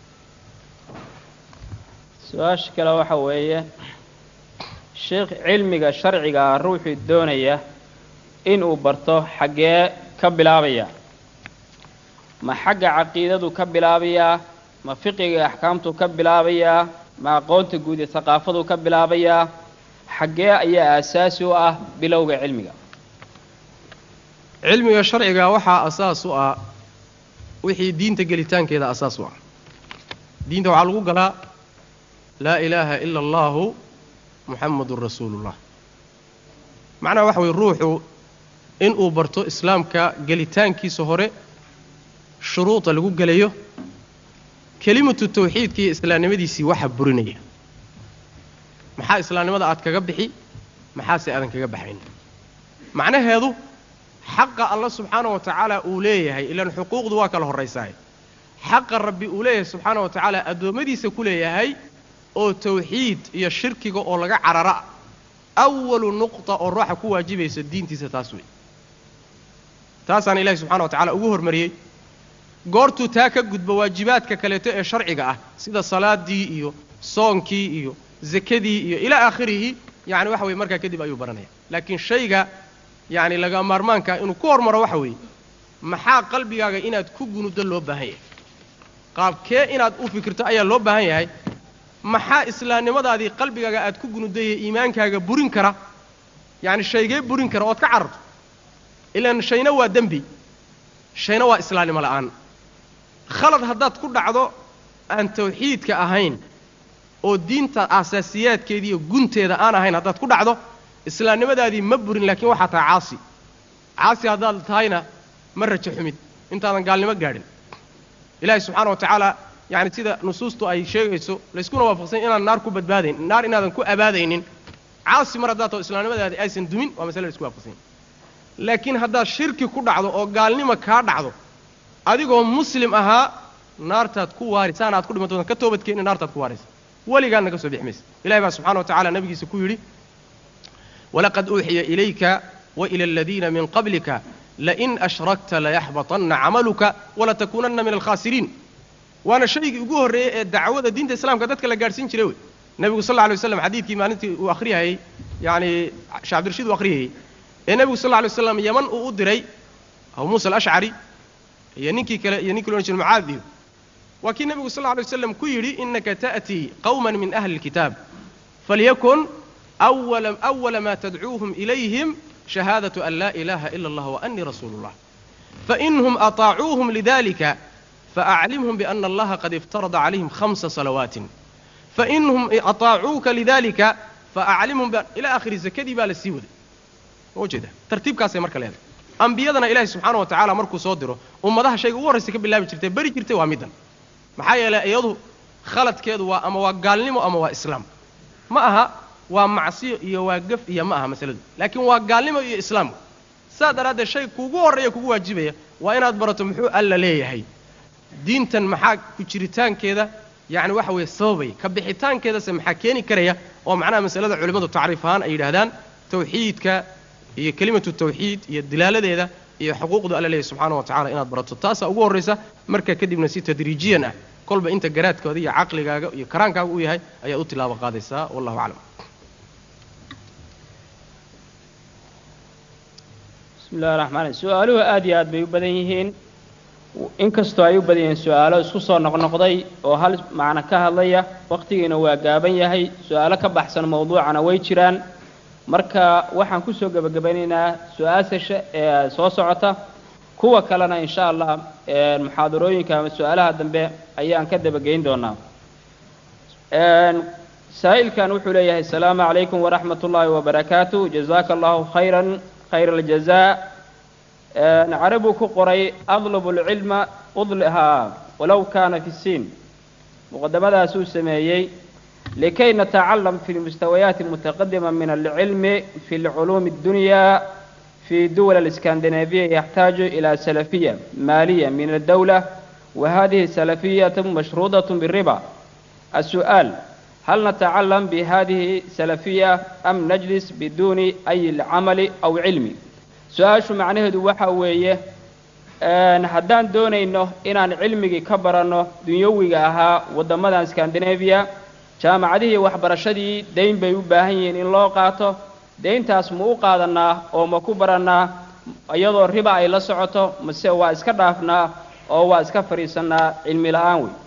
su-aasha kale waxa weeye sheekh cilmiga sharciga ah ruuxuu doonaya inuu barto xaggee ka bilaabaya ma xagga caqiidadu ka bilaabayaa ma fiqiga axkaamtuu ka bilaabayaa ma aqoonta guud ee haqaafaduu ka bilaabayaa xaggee ayaa aasaasi u ah bilowga cilmiga cilmiga sharciga waxaa asaas u ah wixii diinta gelitaankeeda asaas u ah diinta waxaa lagu galaa laa ilaaha ila allahu muxamadun rasuulullah macnaha waxa weye ruuxu inuu barto islaamka gelitaankiisa hore shuruuda lagu gelayo kelimatu tawxiidka iyo islaamnimadiisii waxa burinaya maxaa islaamnimada aad kaga bixi maxaase aadan kaga baxayn macnaheedu xaqa alla subxaana wa tacaala uu leeyahay ilaan xuquuqdu waa kala horraysaaye xaqa rabbi uu leeyahay subxaana wa tacaala addoommadiisa ku leeyahay oo tawxiid iyo shirkiga oo laga carara awalu nuqta oo ruuxa ku waajibaysa diintiisa taas wey taasaana ilahi subxana wa tacala ugu hormariyey goortuu taa ka gudbo waajibaadka kaleeto ee sharciga ah sida salaaddii iyo soonkii iyo zakadii iyo ilaa aakhirihi yacni waxa weye markaa kadib ayuu baranaya laakiin shayga yacni laga maarmaankaa inuu ku hormaro waxa weeye maxaa qalbigaaga inaad ku gunuddo loo baahan yahay qaabkee inaad u fikirto ayaa loo baahan yahay maxaa islaamnimadaadii qalbigaaga aad ku gunuddaye iimaankaaga burin kara yacni shaygee burin kara ood ka cararto ilaan shayna waa dembi shayna waa islaamnimo la'aan khalad haddaad ku dhacdo aan tawxiidka ahayn oo diinta aasaasiyaadkeeda iyo gunteeda aan ahayn haddaad ku dhacdo islaamnimadaadii ma burin laakiin waxaa tahay caasi caasi haddaad tahayna ma rajo xumid intaadan gaalnimo gaadhin ilaahay subxaana wa tacaala yacni sida nusuustu ay sheegayso layskuna waafaqsan inaan naar ku badbaadayn naar inaadan ku abaadaynin caasi mar haddaad taho islaamnimadaadi aysan dumin waa masale laisku waafaqsan laakiin haddaad shirki ku dhacdo oo gaalnimo kaa dhacdo adigoo muslim ahaa naartaad ku waari saana aad ku dhimanto ka toobadkeenni naartaad ku waaraysa weligaadna ka soo bixi maysa ilahi baa subxana wa tacala nabigiisa ku yidhi walaqad uuxiya ilayka wa ila aladiina min qablika lain ashrakta layaxbaطanna camaluka walatakuunanna min alkhaasiriin waana shaygii ugu horreeyey ee dacwada diinta islaamka dadka la gaadhsiin jiray wey nebigu sal lla lay waslam xadiidkii maalintii uu akhriyayey yacni sheekh cabdirashiid uu akhriyayey ee nebigu sal lla lay waslam yaman uu u diray abu muusa alashcari iyo ninkii kale iyo ninkii lo odhan jira mucaad iyo waa kii nebigu sal lla lay waslam ku yidhi inaka ta'tii qawman min ahli اlkitaab falyakun awala awala ma tadcuuhum ilayhim shahaadatu an laa ilaha ila allah waanii rasuulu اllah fainhum aطaacuuhum lidalika faaclimhum biana allaha qad iftarada calayhim hamsa salawaatin fainhum aطaacuuka lidalika faaclimhum ila akhiri zakadii baa la sii waday ma ujeeda tartiibkaasay marka leedahay ambiyadana ilaahay subxaana wa tacaala markuu soo diro ummadaha shayga ugu horraysa ka bilaabi jirtay beri jirtay waa middan maxaa yeelay iyadu khaladkeedu waa ama waa gaalnimo ama waa islaam ma aha waa macsiyo iyo waa gaf iyo ma aha masaladu laakiin waa gaalnimo iyo islaam saas daraaddeed shay kuugu horreeya kugu waajibaya waa inaad barato muxuu alla leeyahay diintan maxaa ku jiritaankeeda yacni waxa weeye sababaya ka bixitaankeedase maxaa keeni karaya oo macnaha masalada culimmadu tacriif ahaan ay yidhaahdaan tawxiidka iyo kelimatu tawxiid iyo dilaaladeeda iyo xuquuqda alla leeyahy subxaana wa tacala inaad barato taasaa ugu horraysa markaa kadibna si tadriijiyan ah kolba inta garaadkooda iyo caqligaaga iyo karaankaaga u yahay ayaad u tilaabo qaadaysaa wallahu aclam bismi illahi raxmaan su-aaluhu aad iyo aad bay u badan yihiin inkastoo ay u badan yihiin su-aalo isku soo noqnoqday oo hal macno ka hadlaya wakhtigiina waa gaaban yahay su-aalo ka baxsan mawduucana way jiraan marka waxaan kusoo gebagabaynaynaa su-aasha ee soo socota kuwa kalena insha allah muxaadarooyinka ama su-aalaha dambe ayaan ka dabageyn doonaa saa'ilkan wuxuu leeyahay asalaamu calaykum waraxmat ullaahi wabarakaatu jazaaka allahu khayran khayr aljazaa carabuu ku qoray adlubu lcilma udlihaa walow kaana fi siin muqadamadaasuu sameeyey likay natacalam fi lmustawayaati almutaqadima min alcilmi fi lculuumi addunya fi duwal aliskandinabiya yaxtaaju ila salafiya maaliya min aldawla وهذه سلفية مشروطة بالربا السؤال هل نتعلم بهذه سلفية أم نجلس بدون أي العمل أو علم سؤال شو معناه waxa weeye haddaan doonayno inaan cilmigii ka baranno dunyawiga ahaa waddamadan scandinavia jaamacadihii waxbarashadii dayn bay u baahan yihiin in loo qaato dayntaas ma u qaadannaa oo ma ku barannaa iyadoo riba ay la socoto mase waa iska dhaafnaa oo waa iska fadhiisannaa cilmi la'aan wey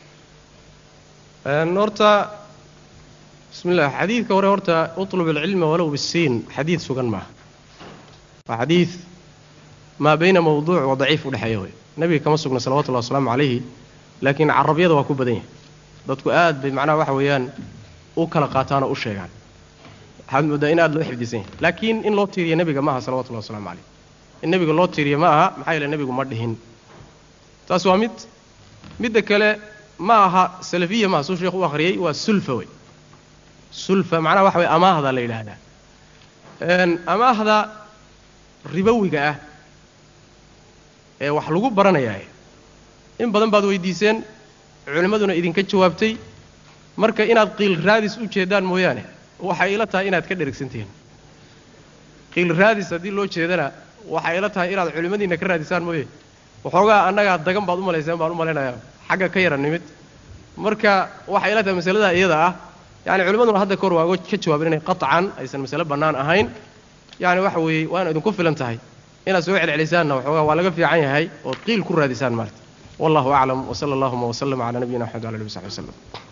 horta bismi llah xadiidka hore horta utlub alcilma walow bisiin xadiid sugan maaha waa xadiid maa bayna mawduuc wa daciif udhexeeya wey nebiga kama sugna salawatullahi wasalaamu calayhi laakiin carabyada waa ku badan yahay dadku aad bay macnaha waxa weeyaan u kala qaataan oo u sheegaan waxaad mooddaa in aad loo xifdisan yahay laakiin in loo tiiriya nebiga ma aha salawatullahi waslamu calayh in nebiga loo tiiriya ma aha maxaa yeele nebigu ma dhihin taas waa mid midda kale ma aha salafiya maaha suu sheekhu u akhriyey waa sulfa wey sulfa macnaha waxa weye amaahda la yidhaahdaa amaahda ribowiga ah ee wax lagu baranayaa in badan baad weydiiseen culimmaduna idinka jawaabtay marka inaad qiil raadis u jeedaan mooyaane waxay ila tahay inaad ka dherigsantihiin qiil raadis haddii loo jeedana waxay ila tahay inaad culimmadiinna ka raadisaan mooye waxoogaa annagaa dagan baad u malayseen baan u malaynayaa xagga ka yara nimid marka waxay ila tahay masaladaa iyada ah yani culimmaduna hadda kahor waa ka jawaabeen inay qaطcan aysan masale bannaan ahayn yani waxa weeye waana idinku filan tahay inaad soo celcelisaanna waxoogaa waa laga fiican yahay ood qiil ku raadisaan maarta wallahu aclam wsala allahuma wslama cala nabiyina axmed wala ali w saxbi wslem